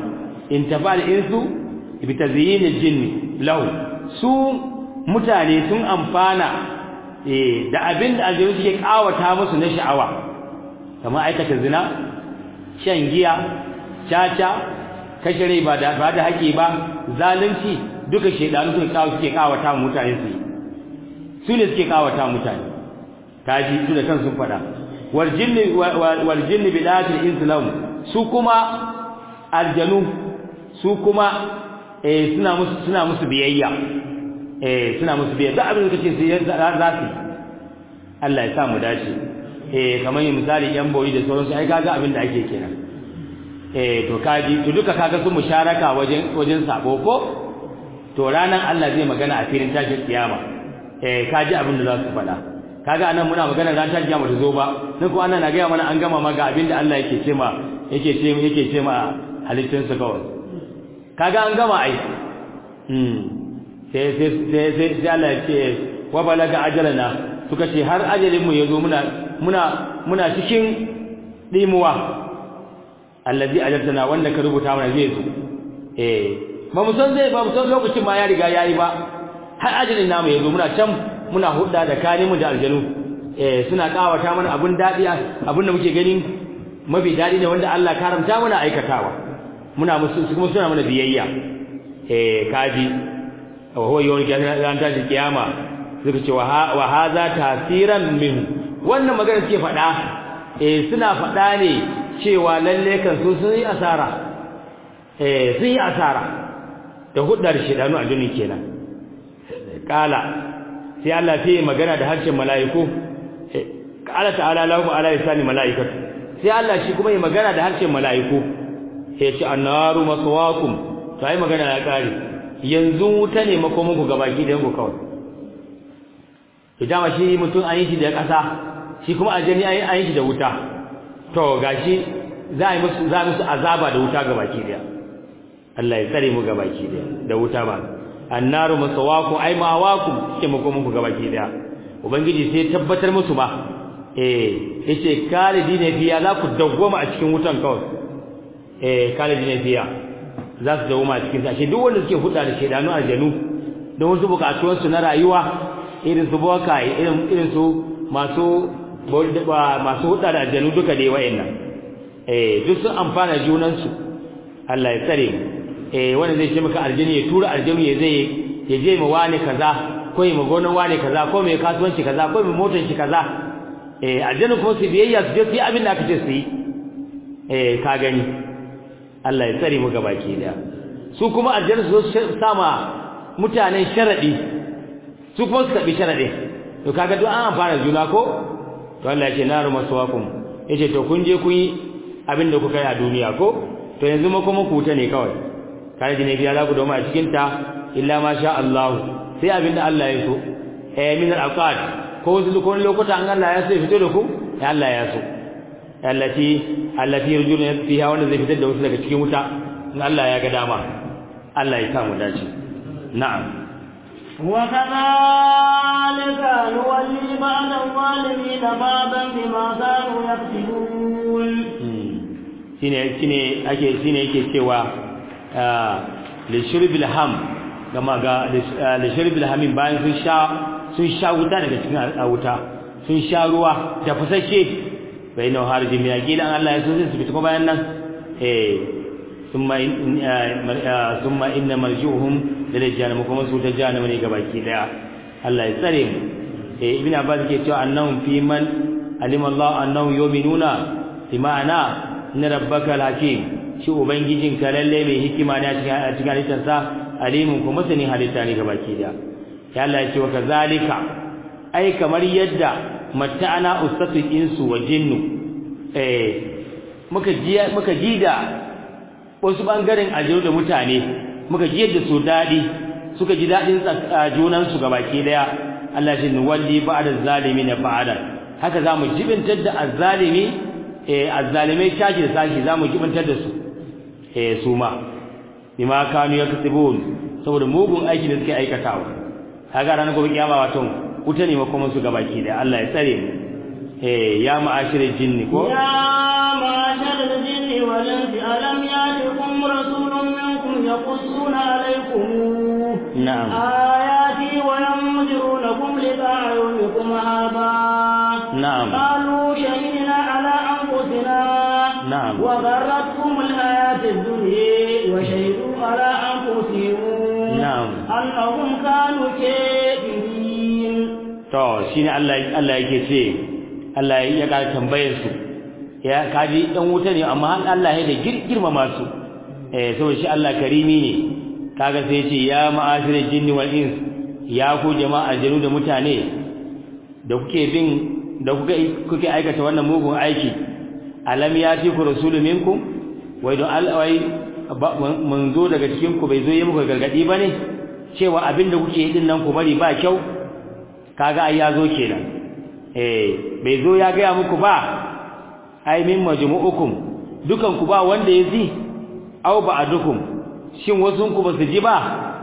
in tafal insu bi tazyin al-jinn lahu su mutane sun amfana eh da abin da aljanu suke kawata musu na sha'awa kamar aikata zina shan giya caca kashe rai ba da ba da haƙi ba zalunci duka shedanu suke kawo suke kawata mutane su su ne suke kawata mutane kaji su da kansu faɗa wal jinni wal jinni bidatil islam su kuma aljanu su kuma eh suna musu suna musu biyayya eh suna musu biyayya duk abin da kace sai za su Allah ya sa mu dace eh kamar yin misali yan boyi da sauransu ai kaga abin da ake kenan eh to kaji to duka kaga sun musharaka wajen wajen sabo ko to ranan Allah zai magana a filin tashin kiyama eh kaji abin da za su faɗa kaga anan muna magana ran tashin kiyama ta zo ba nan ko ana na ga mana an gama ma ga abin da Allah yake ce ma yake ce yake ce ma halittun su kawai kaga an gama ai hmm sai sai sai sai Allah ya ce wa balaga ajalana suka ce har ajalin mu yazo muna muna muna cikin dimuwa allazi ajaltana wanda ka rubuta mana zai zo eh ba mu san zai ba mu san lokacin ma ya riga yayi ba har ajalin namu yazo muna can muna hudda da kani mu da aljanu eh suna kawata mana abun dadi abun da muke ganin mafi dadi ne wanda Allah karamta mana aikatawa muna musu kuma suna mana biyayya eh kaji wa huwa yawm ran tashi kiyama suka ce wa hadha tasiran min wannan magana suke faɗa eh suna faɗa ne cewa lalle kan su sun yi asara eh sun yi asara da huddar shedanu a duniya kenan kala sai Allah sai magana da harshen mala'iku kala ta'ala lahu ala lisani mala'ikatu sai Allah shi kuma yi magana da harshen mala'iku sai ce annaru maswaakum to ai magana ya kare yanzu wuta ne makomin ku gabaki da ku kawai idan shi mutum an yi shi da ƙasa shi kuma aljanni an yi shi da wuta to gashi za a yi musu za musu azaba da wuta gabaki daya Allah ya tsare mu gabaki daya da wuta ba annaru masawaku ai mawakum ke makomin ku gabaki daya ubangiji sai tabbatar musu ba eh yace kalidine fiya za ku dawwama a cikin wutan kawai eh kalidine fiya za su dawwama a cikin sa shi duk wanda suke huda da shedanu aljanu don wasu bukatuwar su na rayuwa irin su boka irin irin su masu masu huda da aljanu duka dai wayannan eh duk sun amfana junan su Allah ya tsare mu eh wanda zai ce maka aljini ya tura aljinu ya zai ya je ma wani kaza ko ya gonan wani kaza ko mai kasuwanci kaza ko mai motar shi kaza eh aljinu kuma su biyayya su je su yi abin da aka ce su yi eh ka gani Allah ya tsare mu gabaki daya su kuma aljinu su sama mutanen sharadi su kuma su tabi sharadi to kaga duk an amfana juna ko to Allah ya ce naru maswakum yace to kun je kun yi abin da kuka yi a duniya ko to yanzu ma kuma ku ta ne kawai kai da ne biya za ku doma a cikin ta illa ma sha Allah sai abin da Allah ya so eh min al-aqad ko wasu ko lokuta an Allah ya so ya fito da ku ya Allah ya so allati allati yurjuna fiha wanda zai fitar da wasu daga cikin wuta in Allah ya ga dama Allah ya samu dace na'am وكذلك نولي بعض الظالمين بعضا بما كانوا يكسبون shine shine ake shine yake cewa li shurbil ham gama ga li shurbil hamin bayan sun sha sun sha wuta daga cikin wuta sun sha ruwa da fasashe bai na harji mai gidan Allah ya so sai su fita kuma bayan nan eh thumma thumma inna marjuhum lil jahannam kuma su ta jahannam ne gabaki daya Allah ya tsare mu eh ibn abbas ke cewa annahum fi man alima Allah annahum yu'minuna bi ma'ana inna rabbaka hakim shi ubangijin ka lalle mai hikima ne a cikin halittarsa alimun kuma sani halitta ne gabaki daya ya Allah ya ce wa kazalika ai kamar yadda matta'ana ustatul insu wa jinnu eh muka ji muka ji da wasu bangaren ajiru da mutane muka ji yadda su dadi suka ji dadin junan su gabaki daya Allah shi nuwalli ba'da zalimin ba'da haka zamu jibintar da azzalimi eh azzalimai shaji da sashi zamu jibintar da su eh su ma bima kanu yaktubun saboda mugun aiki da suke aikatawa kaga ranar gobe kiyama wato wuta ne makoman su gabaki da Allah ya tsare mu eh ya ma'ashirin jinni ko ya ma'ashirin jinni wal insi alam yatikum rasulun min يقصون عليكم نعم آياتي وينذرونكم لقاء يومكم هذا نعم قالوا شهدنا على أنفسنا نعم وغرتهم الحياة الدنيا وشهدوا على أنفسهم نعم أنهم كانوا كافرين to shine Allah Allah yake ce Allah ya ƙara tambayar su ya kaji dan wuta ne amma Allah ya da girmama su eh saboda shi Allah karimi ne kaga sai ya ce ya ma'ashiral jinni wal ins ya ku jama'a aljanu da mutane da kuke bin da kuke kuke aikata wannan mugun aiki alam yati ku rasulu minkum wai don alwai mun zo daga cikin ku bai zo yi muku gargadi bane cewa abinda kuke yi din nan ku bari ba kyau kaga ai ya zo kenan eh bai zo ya ga muku ba ai min majmu'ukum dukan ku ba wanda ya ji aw ba'dukum shin wasun ku ba su ji ba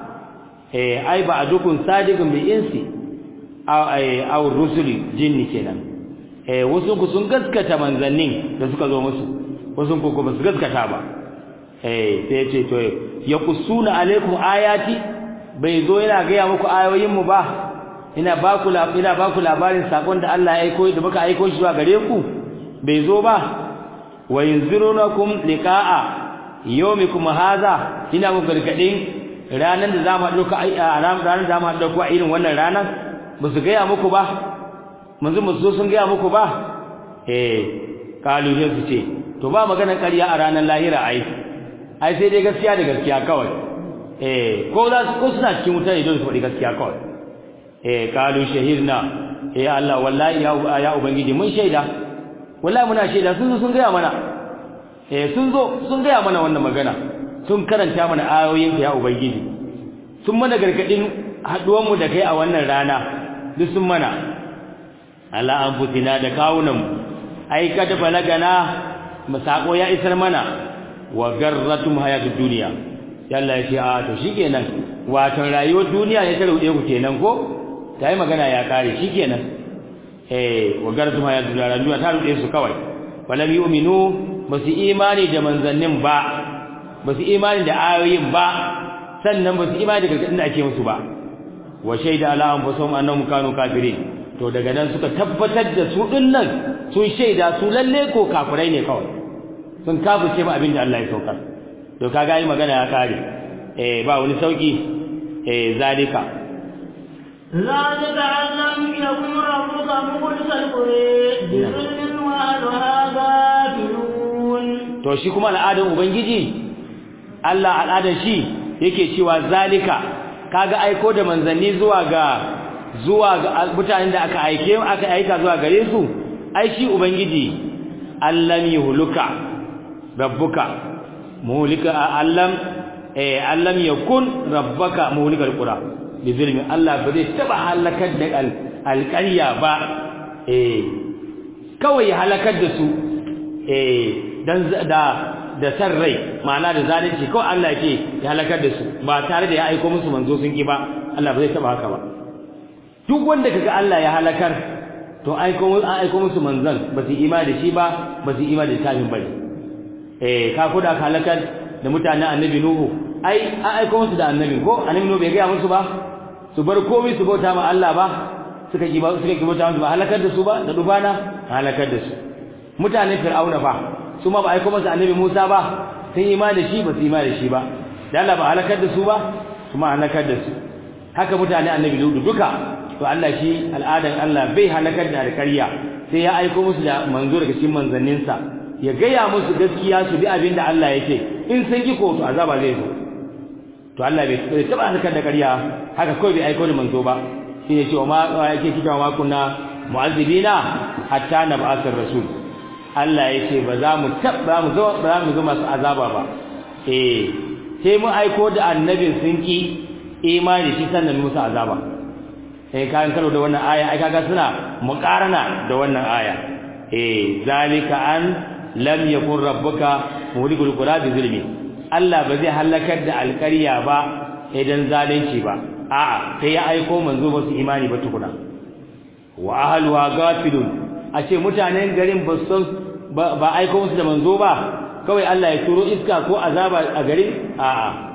eh ai ba'dukum sadiqun bi insi aw ai aw rusuli jinni kenan eh wasun ku sun gaskata manzannin da suka zo musu wasun ku ba su gaskata ba eh sai ce to yaqussuna alaikum ayati bai zo yana ga muku ayoyin mu ba ina ba ku ina ba ku labarin sakon da Allah ya aiko da muka aiko shi zuwa gare ku bai zo ba wa yunzirunakum liqa'a yawmikum hadha ina muku gargadin ranan da zamu haɗu a ranan da zamu haɗu ku a irin wannan ranan ba su gaya muku ba manzo musu sun gaya muku ba eh kalu ne su ce to ba magana ƙarya a ranan lahira ai ai sai dai gaskiya da gaskiya kawai eh ko za ko suna cikin wuta ne don su faɗi gaskiya kawai eh kalu shahidna eh Allah wallahi ya ya ubangiji mun shaida wallahi muna shaida sun zo sun gaya mana eh sun zo sun gaya mana wannan magana sun karanta mana ayoyin ya ubangiji sun mana gargadin haduwan mu da kai a wannan rana duk sun mana ala anfusina da kawunan ai kada balagana masako ya isar mana wa garratum hayatud dunya yalla ya ce a to shikenan wato rayuwar duniya ne ta rude ku kenan ko tayi magana ya kare shikenan eh wa garratum hayatud dunya ta rude su kawai walam yu'minu basu imani da manzannin ba basu imani da ayoyin ba sannan basu imani da gargadin da ake musu ba wa shaida ala anfusihim annahum kanu kafirin to daga nan suka tabbatar da su dinnan sun shaida su lalle ko kafirai ne kawai sun kafirce ma abin da Allah ya saukar to kaga yi magana ya kare eh ba wani sauki eh zalika ذلك أن لم يكن ربك مخلص القرى بظلم وأهلها غافلون to shi kuma al'adan ubangiji Allah al'adan shi yake cewa zalika kaga aiko da manzanni zuwa ga zuwa ga mutanen da aka aike aka aika zuwa gare su ai shi ubangiji allam yuhluka rabbuka muhlika allam eh allam yakun rabbuka muhlikal qura bi zulmi Allah ba zai taba halakar da alƙarya ba eh kawai halakar da su eh dan da da san rai ma'ana da zalunci kawai Allah yake ya halakar da su ba tare da ya aika musu manzo sun ki ba Allah ba zai taba haka ba duk wanda kaga Allah ya halakar to aiko an aiko musu manzon ba su imani da shi ba ba su imani da tafin bane eh ka kuda ka halakar da mutanen annabi nuhu ai an aiko musu da annabi ko annabi nuhu bai ga musu ba su bar komai su bauta ma Allah ba suka ki ba suka ki bauta musu ba halakar da su ba da dubana halakar da su mutanen fir'auna ba su ma ba aiko musu annabi Musa ba sun imani da shi ba su imani da shi ba da Allah ba halakar da su ba kuma halakar da su haka mutanen annabi Lutu duka to Allah shi al'adan Allah bai halakar da alƙarya sai ya aiko musu da manzo daga cikin manzanninsa ya gaya musu gaskiya su bi abin da Allah yake in sun ki ko to azaba zai zo to Allah bai taba halakar da ƙarya haka kawai bai aiko da manzo ba shine cewa ma yake kika ma kunna mu'azzibina hatta nab'asar rasul Allah yake ba za mu tabba mu zo ba mu zo masu azaba ba eh sai mu aiko da annabin sun ki imani shi sannan musu azaba eh kan karo da wannan aya ai kaga suna muqarana da wannan aya eh zalika an lam yakun rabbuka mulikul qura bi zulmi Allah ba zai halakar da alƙarya ba idan zalunci ba a'a sai ya aiko manzo ba su imani ba tukuna wa ahluha gafilun a ce mutanen garin ba san ba aiko musu da manzo ba kawai Allah ya turo iska ko azaba a garin a'a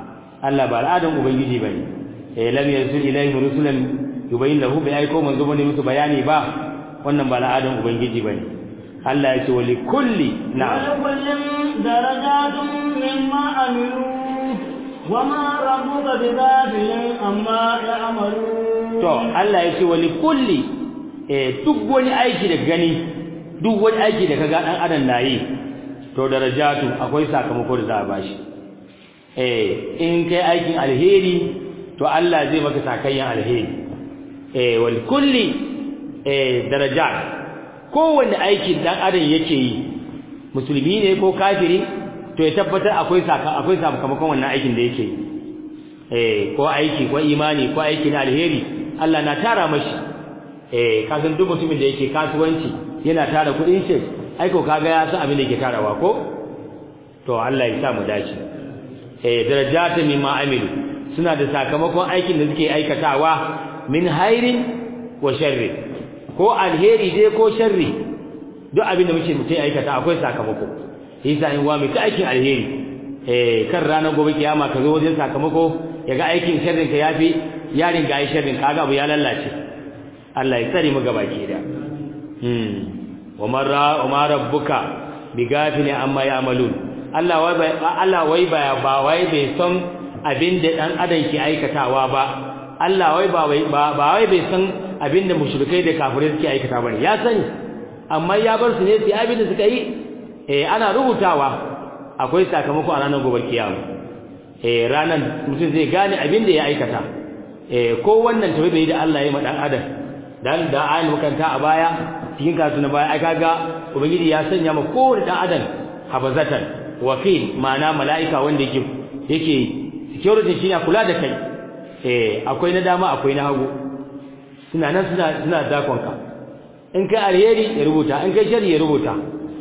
Allah ba al'adan ubangiji bane eh lam yanzil ilayhim rusulan yubayyin lahu bi aiko manzo bane musu bayani ba wannan ba al'adan ubangiji bane Allah ya ce wali kulli na'am ولكل درجات مما عملوا وما ربك بغافل عما يعملون to Allah ya ce wali kulli eh duk wani aiki da gani duk wani aiki da kaga dan adam nayi to darajatu akwai sakamako da za a bashi eh in kai aikin alheri to Allah zai maka sakayyan alheri eh wal kulli eh darajat kowanne aikin dan adam yake yi musulmi ne ko kafiri to ya tabbatar akwai saka akwai sakamakon wannan aikin da yake yi eh ko aiki ko imani ko aiki na alheri Allah na tara mashi eh kasan duk mutumin da yake kasuwanci yana tara kudin shi ai ko kaga ya san abin da yake tarawa ko to Allah ya sa mu dace eh darajatu mimma amilu suna da sakamakon aikin da suke aikatawa min hairin wa sharri ko alheri dai ko sharri duk abin da muke mutai aikata akwai sakamako yasa in wa mu ta aikin alheri eh kan ranar gobe kiyama ka zo wajen sakamako yaga aikin sharrin ka yafi yarin ga sharrin kaga abu ya lallace Allah ya tsare mu gabaki da hmm wa marra wa ma rabbuka bigafili amma ya'malun Allah wai bai Allah wai ba ba wai bai san abin da dan adam ke aikatawa ba Allah wai ba wai ba wai bai san abin da mushrikai da kafirai suke aikata bane ya sani amma ya bar su ne su abin da suka yi eh ana rubutawa akwai sakamako a ranar gobe kiyama eh ranan mutum zai gane abin da ya aikata eh ko wannan tawabi da Allah ya yi ma dan adam dan da ayin makanta a baya cikin kasu na baya ai kaga ubangiji ya sanya ma kowane dan adam habazatan wakil ma'ana mala'ika wanda yake yake security shine kula da kai eh akwai na dama akwai na hagu suna nan suna suna dakon ka in kai alheri ya rubuta in kai shari ya rubuta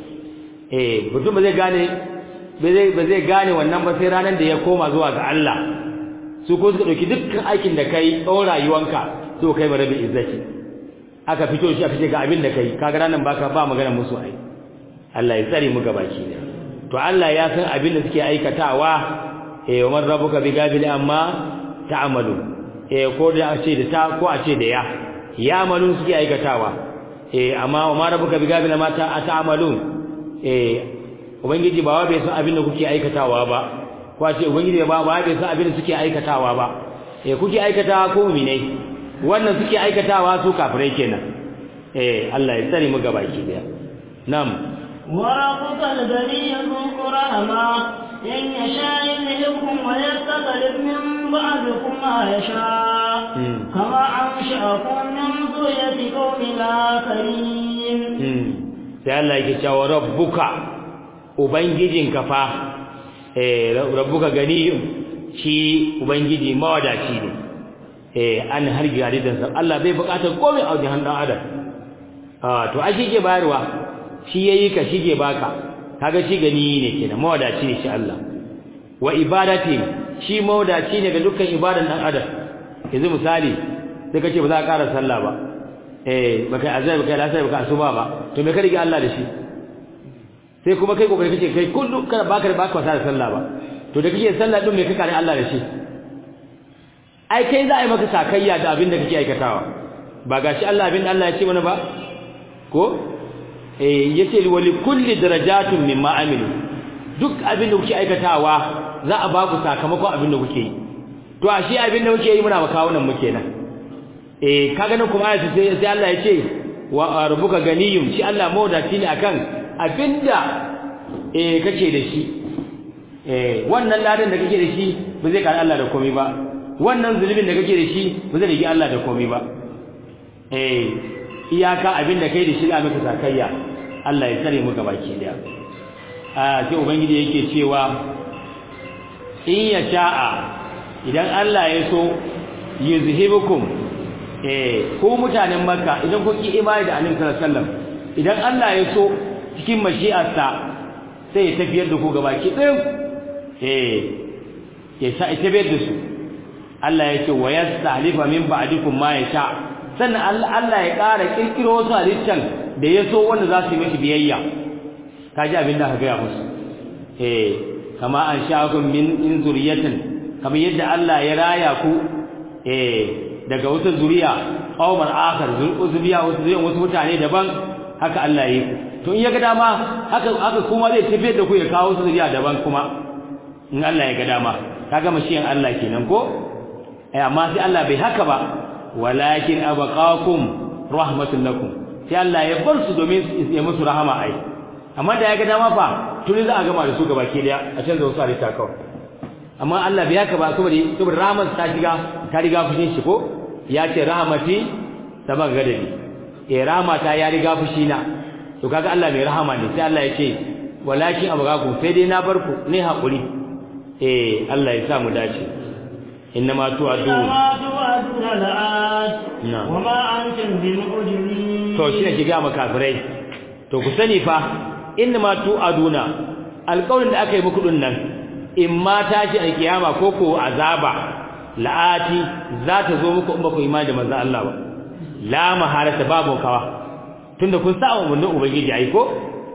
eh mutum ba zai gane ba zai ba zai gane wannan ba sai ranar da ya koma zuwa ga Allah su ko suka dauki dukkan aikin da kai tsawon rayuwanka to kai ba rabin izzati aka fito shi a fice ga abin da kai kaga ranan baka ba magana musu ai Allah ya tsare mu gabaki da to Allah ya san abin da suke aikatawa eh wa man rabbuka bi gabil amma ta'malu eh ko da a ce da ta ko a ce da ya ya malu suke aikatawa eh amma wa man rabbuka bi gabil amma ta'malu eh ubangiji ba wa bai san abin da kuke aikatawa ba ko a ce ubangiji ba ba bai san abin da suke aikatawa ba eh kuke aikatawa ko mu'minai wannan suke aikatawa su kafirai kenan eh Allah ya tsare mu gabaki daya nam وربك الغني ذو الرحمة إن يشاء يذهبكم ويستخلف من بعدكم ما يشاء كما أنشأكم من ذرية قوم آخرين sai Allah yake cewa rabbuka ubangijinka fa eh rabbuka ganiyun shi ubangiji mawadaci ne eh an harbi hadidan sa Allah bai bukatar komai a wajen dan adam ah to a ke bayarwa shi yayi ka shige baka kaga shi gani ne kenan mawadaci ne shi Allah wa ibadati shi mawadaci ne ga dukkan ibadan dan adam yanzu misali sai kace ba za ka ƙara sallah ba eh baka azai baka lasai baka asuba ba to me ka rige Allah da shi sai kuma kai kokari kace kai kullu kana baka da baka wasa da sallah ba to da kake sallah din me ka kare Allah da shi ai kai za a yi maka sakayya da abin da kake aikatawa ba gashi Allah abin da Allah ya ce mana ba ko eh yace wa li kulli darajatun mimma amilu duk abin da kuke aikatawa za a ba ku sakamakon abin da kuke yi to a shi abin da muke yi muna makawo nan muke nan eh kaga nan kuma ayatu sai sai Allah ya ce wa rabbuka ganiyum shi Allah mawdaci ne akan abinda eh kake da shi eh wannan ladan da kake da shi ba zai kare Allah da komai ba wannan zulubin da kake da shi ba zai rigi Allah da komai ba eh iyaka abin da kai da shi da maka sakayya Allah ya tsare mu gabaki daya a sai ubangiji yake cewa in ya sha'a idan Allah ya so yuzhibukum eh ku mutanen makka idan kun ki imani da annabi sallallahu alaihi wasallam idan Allah ya so cikin mashi'arsa sai ya tafiyar da ku gabaki ɗayan eh ya sa ya tafiyar da su Allah ya ce wa yastahlifa min ba'dikum ma yasha sannan Allah ya ƙara kirkiro wasu halittan da ya so wanda za su yi mashi biyayya kaji abin da aka gaya musu eh kama an sha'akum min in zuriyatin kamar yadda Allah ya raya ku eh daga wata zuriya qauman akhar zuriya wasu zuriya wasu mutane daban haka Allah ya yi ku to in ya ga dama haka haka kuma zai tafiyar da ku ya kawo su zuriya daban kuma in Allah ya ga dama kaga mashiyan Allah kenan ko eh amma sai Allah bai haka ba walakin abaqakum rahmatun lakum sai Allah ya bar su domin ya musu rahama ai amma da ya ga dama fa tuni za a gama da su gaba ke daya a canza wasu halitta kawai amma Allah bai haka ba saboda saboda rahmat ta shiga ta riga fushin shi ko ya ce rahmati sabon gadabi eh rahmata ya riga fushi na to kaga Allah mai rahama ne sai Allah ya ce walakin abaqakum sai dai na bar ku ne hakuri eh Allah ya sa mu dace innama tu'adun إنما توعدون لآت نعم. وما أنتم بمعجزين to shi ne ki ga makafirai to ku sani fa innama tu'aduna alƙawarin da aka yi muku din nan in ma tashi alkiyama ko ko azaba la'ati za ta zo muku in ba ku imani da manzon Allah ba la maharata babu kawa tunda kun sa umarnin ubangiji ai ko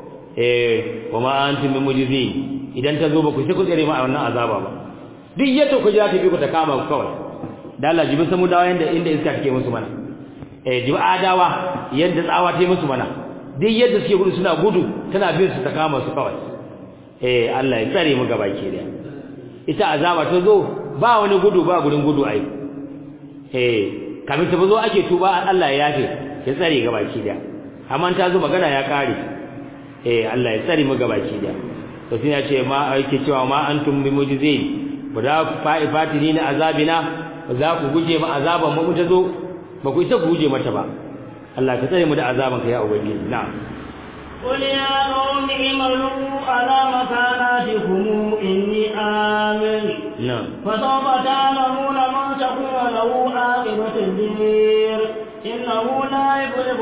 eh wa ma antum bimujizin idan ta zo ba ku sai ku tsere ma a wannan azaba ba duk yadda ku ji za ta bi ku ta kama ku kawai da Allah jibi samu dawa yanda inda iska take musu mana eh jibi adawa yadda tsawa ta yi musu mana duk yadda suke gudu suna gudu tana bin su ta kama su kawai eh Allah ya tsare mu gaba ke da ita azaba ta zo ba wani gudu ba gurin gudu ai eh kamin ta zo ake tuba Allah ya yafe ya tsare gaba ke da amma ta zo magana ya kare eh Allah ya tsare mu gaba ke da to sai ya ce ma yake cewa ma antum bi mujizin ba za ku fa'i fatini na azabina ba za ku guje ma azaban mu ta zo ba ku isa ku guje mata ba Allah ka tsare mu da azaban ka ya ubangiji na'am قل يا قوم اعملوا على مكاناتكم إني آمن na'am فسوف تعلمون من تكون له عاقبة الدير إنه لا يفلح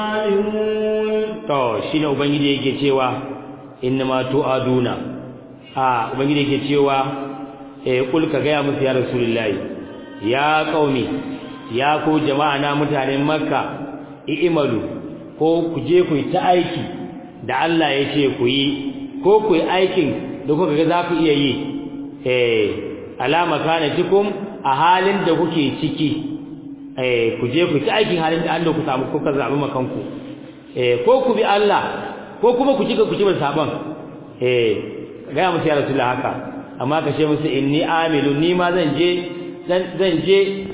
الظالمون to shine ubangiji yake cewa innama tu'aduna a ubangiji yake cewa eh kul ka ga musu ya rasulullahi ya qaumi ya ku jama'a na mutanen makka i'malu ko ku je ku yi ta aiki da Allah ya ce ku yi ko ku yi aikin da kuka ga za ku iya yi eh alama kana cikum a halin da kuke ciki eh ku je ku ta aikin halin da Allah ku samu kuka zabi makanku eh ko ku bi Allah ko kuma ku cika ku ci saban eh ga musu ya rasulullah haka amma ka ce musu inni amilu ni ma zan je zan zan je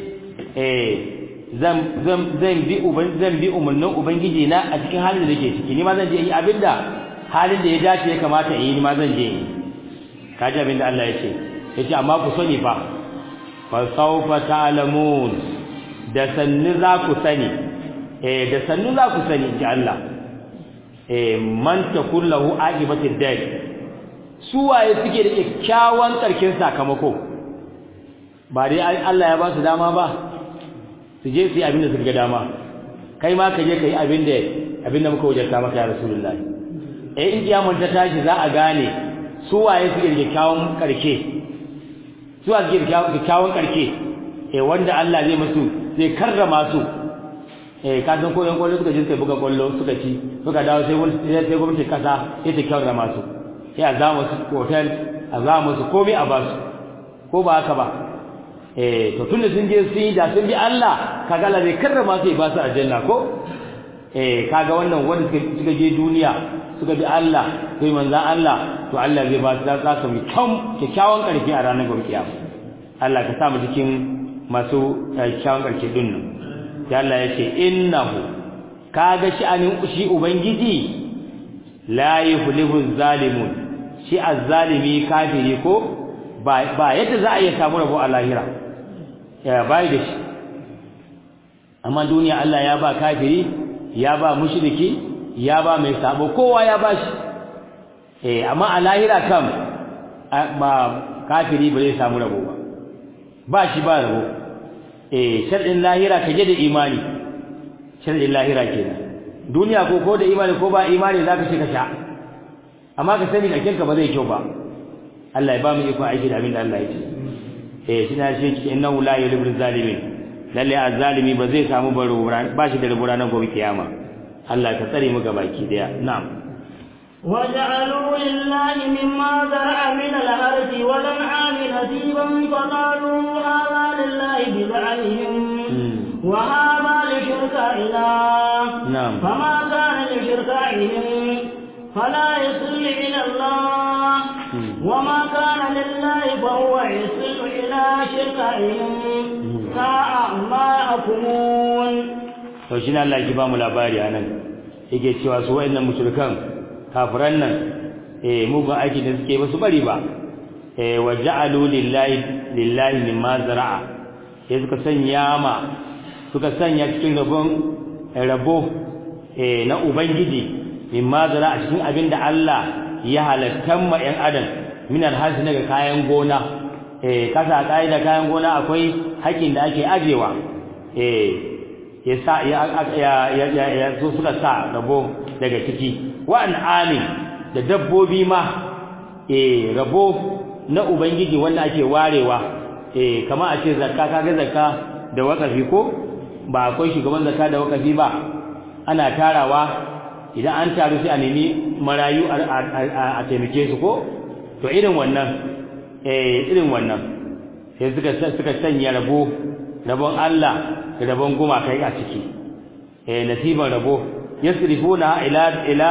eh zan zan zan bi uban zan bi umarnin ubangiji na a cikin halin da nake ciki ni ma zan je yi abinda halin da ya dace ya kamata in yi ni ma zan je yi kaji abinda Allah ya ce yace amma ku sani fa fa sawfa ta'lamun da sannu za ku sani eh da sannu za ku sani ji Allah eh man takullahu aqibatid dar su waye suke da kyakkyawan karkin sakamako ba dai Allah ya ba su dama ba su je su yi abin da suka ga dama kai ma ka je ka yi abin da abin da muka wajarta maka ya rasulullahi eh in kiyamun ta tashi za a gane su waye suke da kyakkyawan karke su waye suke da kyakkyawan karke eh wanda Allah zai musu zai karrama su eh ka san ko yan kwallo suka je suka buga kwallo suka ci suka dawo sai wani sai gwamnati kasa sai ta karrama su sai a zama su hotel a zama su komai a basu ko ba haka ba eh to tunda sun je sun yi da sun bi Allah kaga Allah zai karrama su ya ba su aljanna ko eh kaga wannan wanda suka je duniya suka bi Allah sai manzon Allah to Allah zai ba su za su mu kyakkyawan karfi a ranar gobe kiyama Allah ka sa mu cikin masu kyakkyawan karfi din nan sai Allah ya ce innahu kaga shi anin shi ubangiji la yuflihu zalimun shi azzalimi kafiri ko ba ba yadda za a iya samu rabo a lahira ya bai da shi amma duniya Allah ya ba kafiri ya ba mushriki ya ba mai sabo kowa ya ba shi eh amma a lahira kam ba kafiri ba zai samu rabo ba ba shi ba rabo eh shar'in lahira kaje da imani shar'in lahira kenan duniya ko ko da imani ko ba imani zaka ce ka sha amma ka sani da kinka ba zai kyau ba Allah ya ba mu iko aiki da abin da Allah ya ce eh shi na shi innahu la yulibul zalimin lalle azzalimi ba zai samu baro ba shi da rubura nan gobe kiyama Allah ka tsare mu gabaki daya na'am وجعلوا لله مما زرع من الأرض والأنعام نصيبا فقالوا هذا لله بزعمهم وهذا لشركائنا نعم فما كان لشركائهم فلا يصل إلى الله وما كان لله فهو يصل إلى شركائهم ساء ما يحكمون to shi ne Allah ki ba mu labari anan yake cewa su wayannan mushrikan kafiran nan eh mugun aiki da suke ba su bari ba eh wa ja'alu lillahi lillahi mimma zara'a sai suka sanya ma suka sanya cikin rabon rabo eh na ubangiji mimma zara'a cikin abin da Allah ya halatta ma yan adam min alhasi daga kayan gona eh kasa kai da kayan gona akwai haƙin da ake ajewa eh ya sa ya ya ya ya so suka sa rabo daga ciki wa amin da dabbobi ma eh rabo na ubangiji wanda ake warewa eh kamar a ce zakka kaga zakka da wakafi ko ba akwai shugaban zakka da wakafi ba ana tarawa idan an taru sai a nemi marayu a taimake su ko to irin wannan eh irin wannan sai suka suka sanya rabo rabon Allah da rabon gumakai a ciki eh nasiban rabo yasrifuna ila ila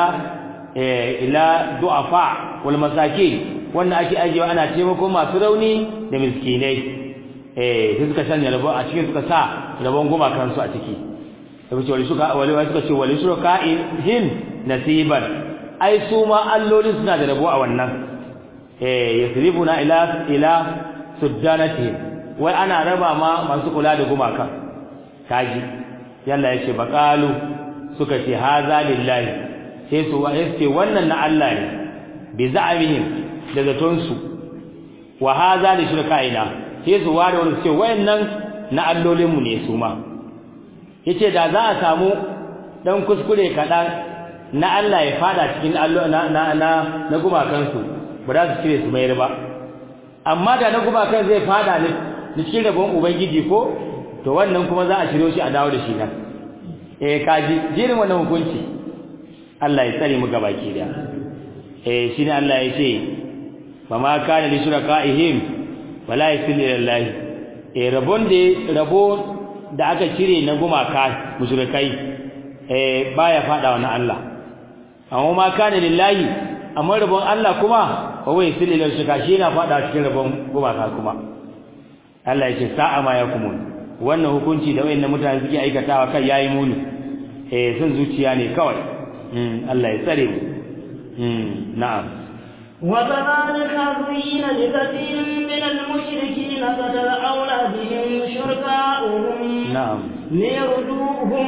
ila du'afa wal masakin wanda ake ajewa ana taimako masu rauni da miskinai eh sai suka sanya rabo a cikin suka sa rabon gumakan su a ciki sai ce wali suka wali suka ce wali suka hin nasiban ai su ma alloli suna da rabo a wannan eh yasrifuna ila ila suddanati wai ana raba ma masu kula da gumaka kaji yalla yace baqalu suka ce haza lillahi sai su ce wannan na Allah ne bi za'amihim da zaton su wa haza li shirkaina sai su ware wani ce wayannan na allolin mu ne su ma yace da za a samu dan kuskure kadan na Allah ya fada cikin allo na na na, na gumakan su ba za su cire su mayar ba amma da na gumakan zai fada ne cikin rabon ubangiji ko to wannan kuma za a shiryo shi a dawo da shi nan eh kaji jirin wannan hukunci Allah ya tsare mu gabaki da eh shine Allah ya ce fa ma kana li shurakaihim wala yasil lillahi eh rabon da rabo da aka cire na gumaka mushrikai eh baya fada wa na Allah amma ma kana lillahi amma rabon Allah kuma wa wai yasil lillahi shirka shi yana fada cikin rabon gumaka kuma Allah ya ce sa'a ma yakumun wannan hukunci da wayannan mutane suke aikatawa kai yayi muni eh sun zuciya ne kawai Allah ya tsare mu na'am وكذلك زين لكثير من المشركين قتل أولادهم شركاؤهم نعم ليردوهم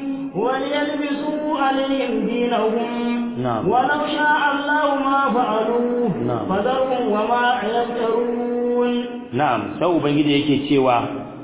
وليلبسوا عليهم دينهم نعم. ولو شاء الله ما فعلوه نعم. فذرهم وما يفترون na'am sai ubangiji yake cewa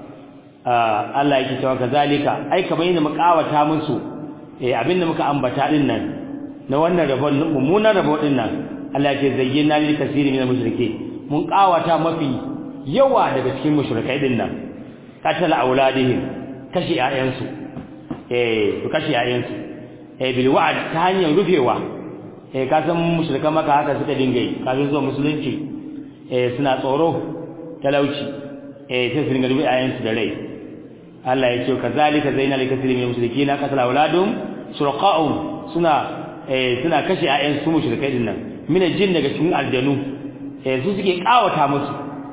ah, Allah yake cewa kazalika ai kamar yadda muka kawata musu eh abinda muka ambata din nan na wannan rabon mummunan rabon din nan Allah yake zayyana lil kasiri min mushrike mun kawata mafi yawa daga cikin mushrikai din nan qatal auladihim kashi ayansu eh su kashi ayansu eh bil wa'd ta hanyar rufewa eh ka san mushrikan maka haka suka dinga yi kafin zuwa musulunci eh suna tsoro talauci eh sai su dinga rufe ayansu da rai Allah ya ce kazalika zainal kasiri min mushrikina qatala auladum surqa'um suna eh suna kashe ayan su mushrikai din nan min jin daga cikin aljanu eh su suke kawata musu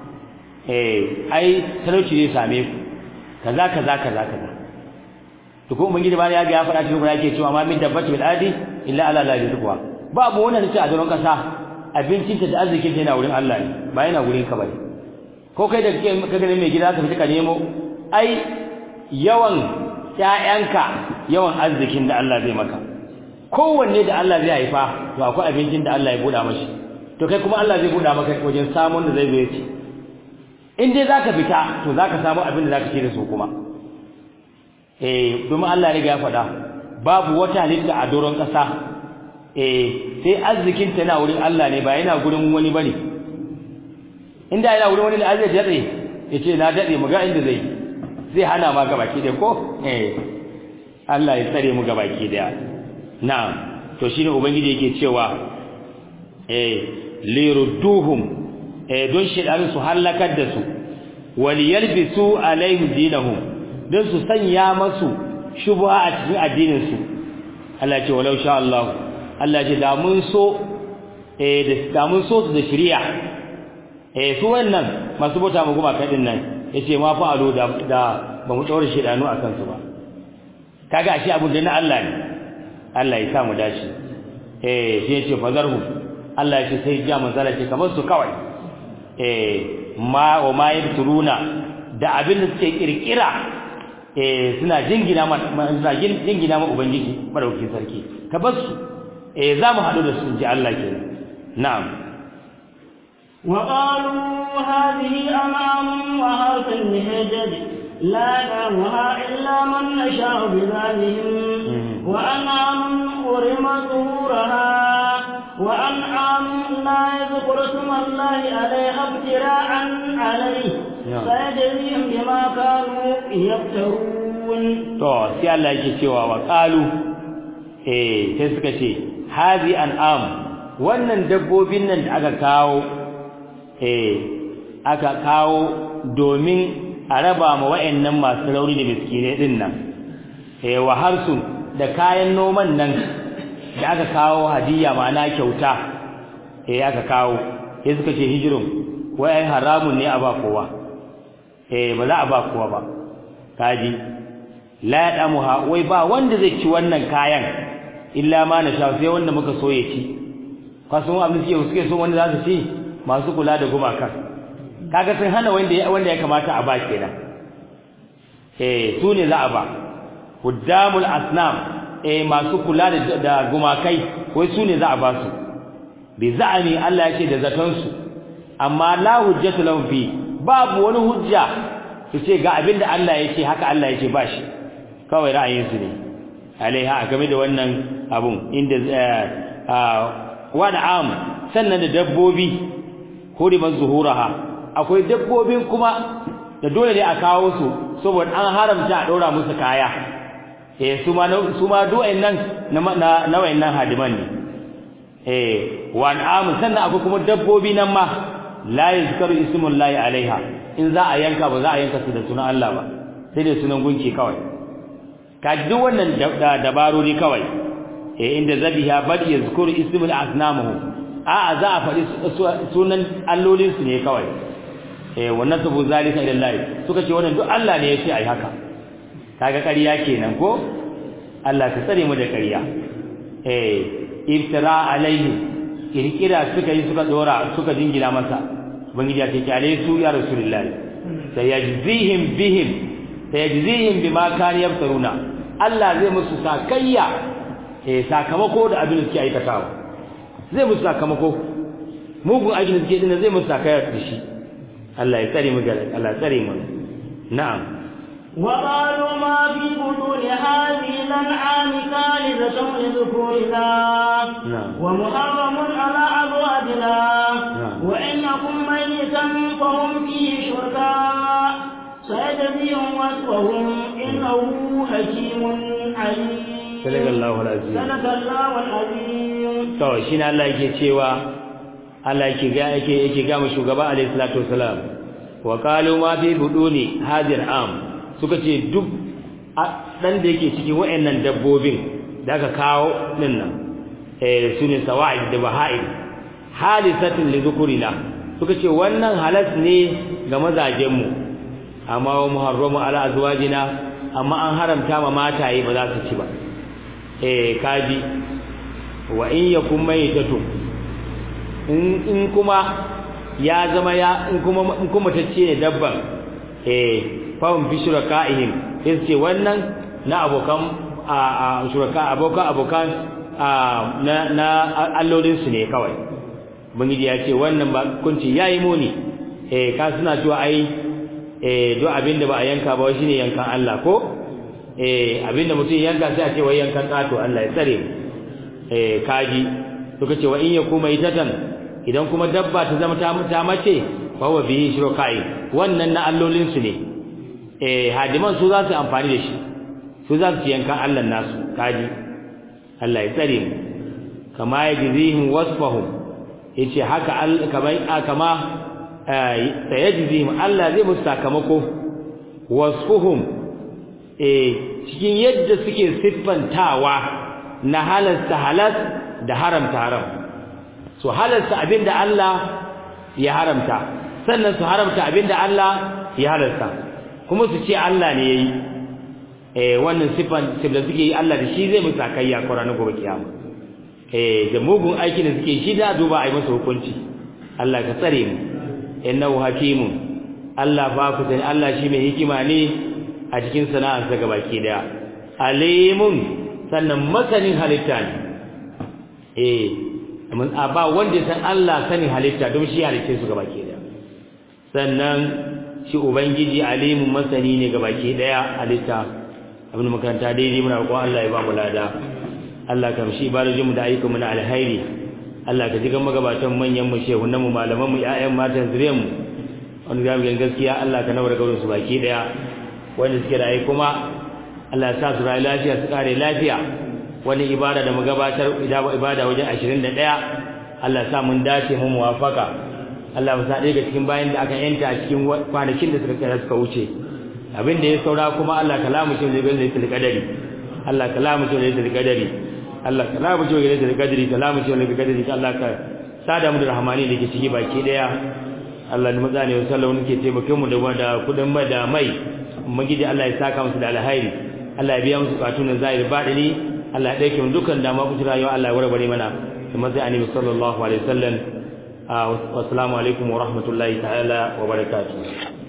eh ai talauci zai same ku kaza kaza kaza kaza to ko ubangiji ba ya ga ya faɗa cikin Qur'ani yake cewa ma min dabbati bil adi illa ala la rizqa babu wanda take a doron kasa abincinta da arzikin ta yana wurin Allah ne ba yana wurin ka bane ko kai da kake ka gane mai gida ka fita ka nemo ai yawan ƴaƴanka yawan arzikin da Allah zai maka kowanne da Allah zai haifa to akwai abincin da Allah ya buɗa mashi to kai kuma Allah zai buɗa maka wajen samun da zai zo ya ci in dai zaka fita to zaka samu abin da zaka ci da su kuma eh domin Allah ya riga ya faɗa babu wata halitta a doron ƙasa eh sai arzikin ta yana wurin Allah ne ba yana gurin wani bane inda yana wurin wani da Allah ya dade yace na dade mu ga inda zai zai hana ma gabaki da ko eh Allah ya tsare mu gabaki da na'am to shine ubangiji yake cewa eh lirudduhum eh don shedanin su halakar da su waliyalbisu alaihim dinahum don su sanya masu shubha a cikin addinin su Allah ya ce walau sha Allah Allah ya ce da mun so eh da mun so su da shari'a eh su wannan masu bauta mu guma kadin nan yace ma fa alo da da ba mu daure shedanu akan su ba kaga shi abun da na Allah ne Allah ya sa mu dace eh sai yace fazarhu Allah ya ce sai ja manzala ce kamar su kawai eh ma wa ma yabturuna da abin da suke kirkira eh suna jingina ma suna jingina ma ubangiji madaukakin sarki ka bar su eh za mu hadu da su ji Allah kenan na'am وقالوا هذه أنعام وحرث هجر لا نعمها إلا من نشاء بذلهم وأنعام حرم ظهورها وأنعام لا يذكر اسم الله عليها ابتراء عليه فيجزيهم بما كانوا يفترون to sai Allah yake cewa wa qalu eh sai suka ce hazi an'am wannan dabbobin nan da aka kawo eh aka kawo domin a raba ma wayannan masu rauni da miskinai din nan eh wa harsun da kayan noman nan da aka kawo hadiya ma'ana kyauta eh aka kawo sai suka ce hijirun wai haramun ne a ba kowa eh ba za a ba kowa ba kaji la yadamuha wai ba wanda zai ci wannan kayan illa ma na sha sai wanda muka so ya ci kasan abin suke suke so wanda za su ci masu kula da gumakan kaga sun hana wanda wanda ya kamata a ba kenan eh su ne za a ba huddamul asnam eh masu kula da da gumakai wai su ne za a ba su bi za'ani Allah yake da zaton su amma la hujjatu lahum fi babu wani hujja su ce ga abinda Allah yake haka Allah yake ba shi kawai ra'ayin su ne alaiha game da wannan abun inda wada am sannan da dabbobi huriman zuhuraha akwai dabbobin kuma da dole ne a kawo su saboda an haramta a daura musu kaya eh su ma su ma duwayen nan na na wayannan hadiman ne eh wan am sannan akwai kuma dabbobi nan ma la yuzkaru ismullahi alaiha in za a yanka ba za a yanka su da sunan Allah ba sai da sunan gunki kawai ka duk wannan dabarori kawai eh inda zabiha bal yazkuru ismul asnamuhu a za a faɗi sunan allolin su ne kawai eh wannan sabu zalika ila Allah suka ce wannan duk Allah ne yace ai haka kaga ƙarya kenan ko Allah ka tsare mu da ƙarya eh iftira alaihi kirkira suka yi suka dora suka jingina masa ubangiji ya ce kyale su ya rasulullahi sayajzihim bihim sayajzihim bima kan yaftaruna Allah zai musu sakayya eh sakamako da abin da suke aikatawa zai musu sakamako mugun aikin da suke dinna zai musu sakayya da shi Allah ya tsare mu ga Allah ya tsare mu na'am وقالوا ما في بطون هذه الأنعام خالدة لذكورنا ومحرم على أزواجنا وإنكم ميتا فهم فيه شركاء سيجزيهم وصفهم إنه حكيم عليم صدق الله العظيم صدق الله العظيم to shine Allah yake cewa Allah yake ga yake yake ga mu shugaba alaihi salatu wasalam wa qalu ma fi buduni hadir am suka ce duk dan da yake cikin wayannan dabbobin da aka kawo din nan eh sune sawa'id da baha'id halisatin li dhukurina suka ce wannan halas ne ga mazajen mu amma wa muharramu ala azwajina amma an haramta ma mataye ba za su ci ba eh kaji wa in yakum maytatu in in kuma ya zama ya in kuma in kuma tacce ne dabban eh fahim fi shuraka'ihim sai ce wannan na abokan a shuraka abokan abokan na na allolin su ne kawai bangiji ya ce wannan ba kunci yayi muni eh ka suna cewa ai eh do abinda ba a yanka ba shine yankan Allah ko eh abinda mutum yanka sai a ce wai yankan kato Allah ya tsare mu eh kaji suka ce wa in yakuma itatan idan kuma dabba ta zama ta mace fa wa bihi shuraka'i wannan na allolin su ne eh hadiman su za su amfani da shi su za su yankan Allah nasu kaji Allah ya tsare mu kama yajzihim wasfahum yace haka kamar kama sayajzihim Allah zai musu sakamako wasfuhum eh cikin yadda suke siffantawa na halasta halas da haramta haram su halasta abinda Allah ya haramta sannan su haramta abinda Allah ya halasta kuma su ce Allah ne yayi eh wannan siffan da suke yi Allah da shi zai musu sakayya Qur'ani gobe kiyama eh da mugun aikin da suke shi da duba ai masa hukunci Allah ka tsare mu innahu hakimun Allah ba ku sani Allah shi mai hikima ne a cikin sana'arsa gabaki daya alimun sannan masanin halitta ne eh mun ba wanda san Allah sanin halitta don shi halitta su gabaki daya sannan shi ubangiji alimun masani ne gabaki daya halitta abin makaranta daidai muna roƙon Allah ya ba mu lada Allah ka mishi ibarajin mu da ayyukan mu na alkhairi Allah ka jiga magabatan manyan mu shehunan mu malaman mu ƴaƴan matan zuriyar mu wanda zamu ga gaskiya Allah ka nawar gaurin su baki daya wanda suke da ai kuma Allah ya sa su rayu lafiya su kare lafiya wani ibada da mu gabatar ibada wajen 21 Allah ya sa mun dace mu muwafaka Allah ya sa daga cikin bayan da aka yanta a cikin kwanakin da suka kai suka wuce abin da ya saura kuma Allah kalamu shi zai gaza da kadari Allah kalamu shi zai da kadari Allah kalamu shi zai da kadari kalamu shi zai da kadari Allah ka sada mu da rahmani da ke ciki baki daya Allah ne maza ne sallallahu alaihi ke taimake mu da wanda kudin mai da mai magidi Allah ya saka musu da alhairi Allah ya biya musu bukatun zahiri badini Allah ya dauke mu dukan dama ku rayuwa Allah ya warware mana kuma sai annabi sallallahu alaihi wasallam assalamu alaikum wa rahmatullahi ta'ala wa barakatuh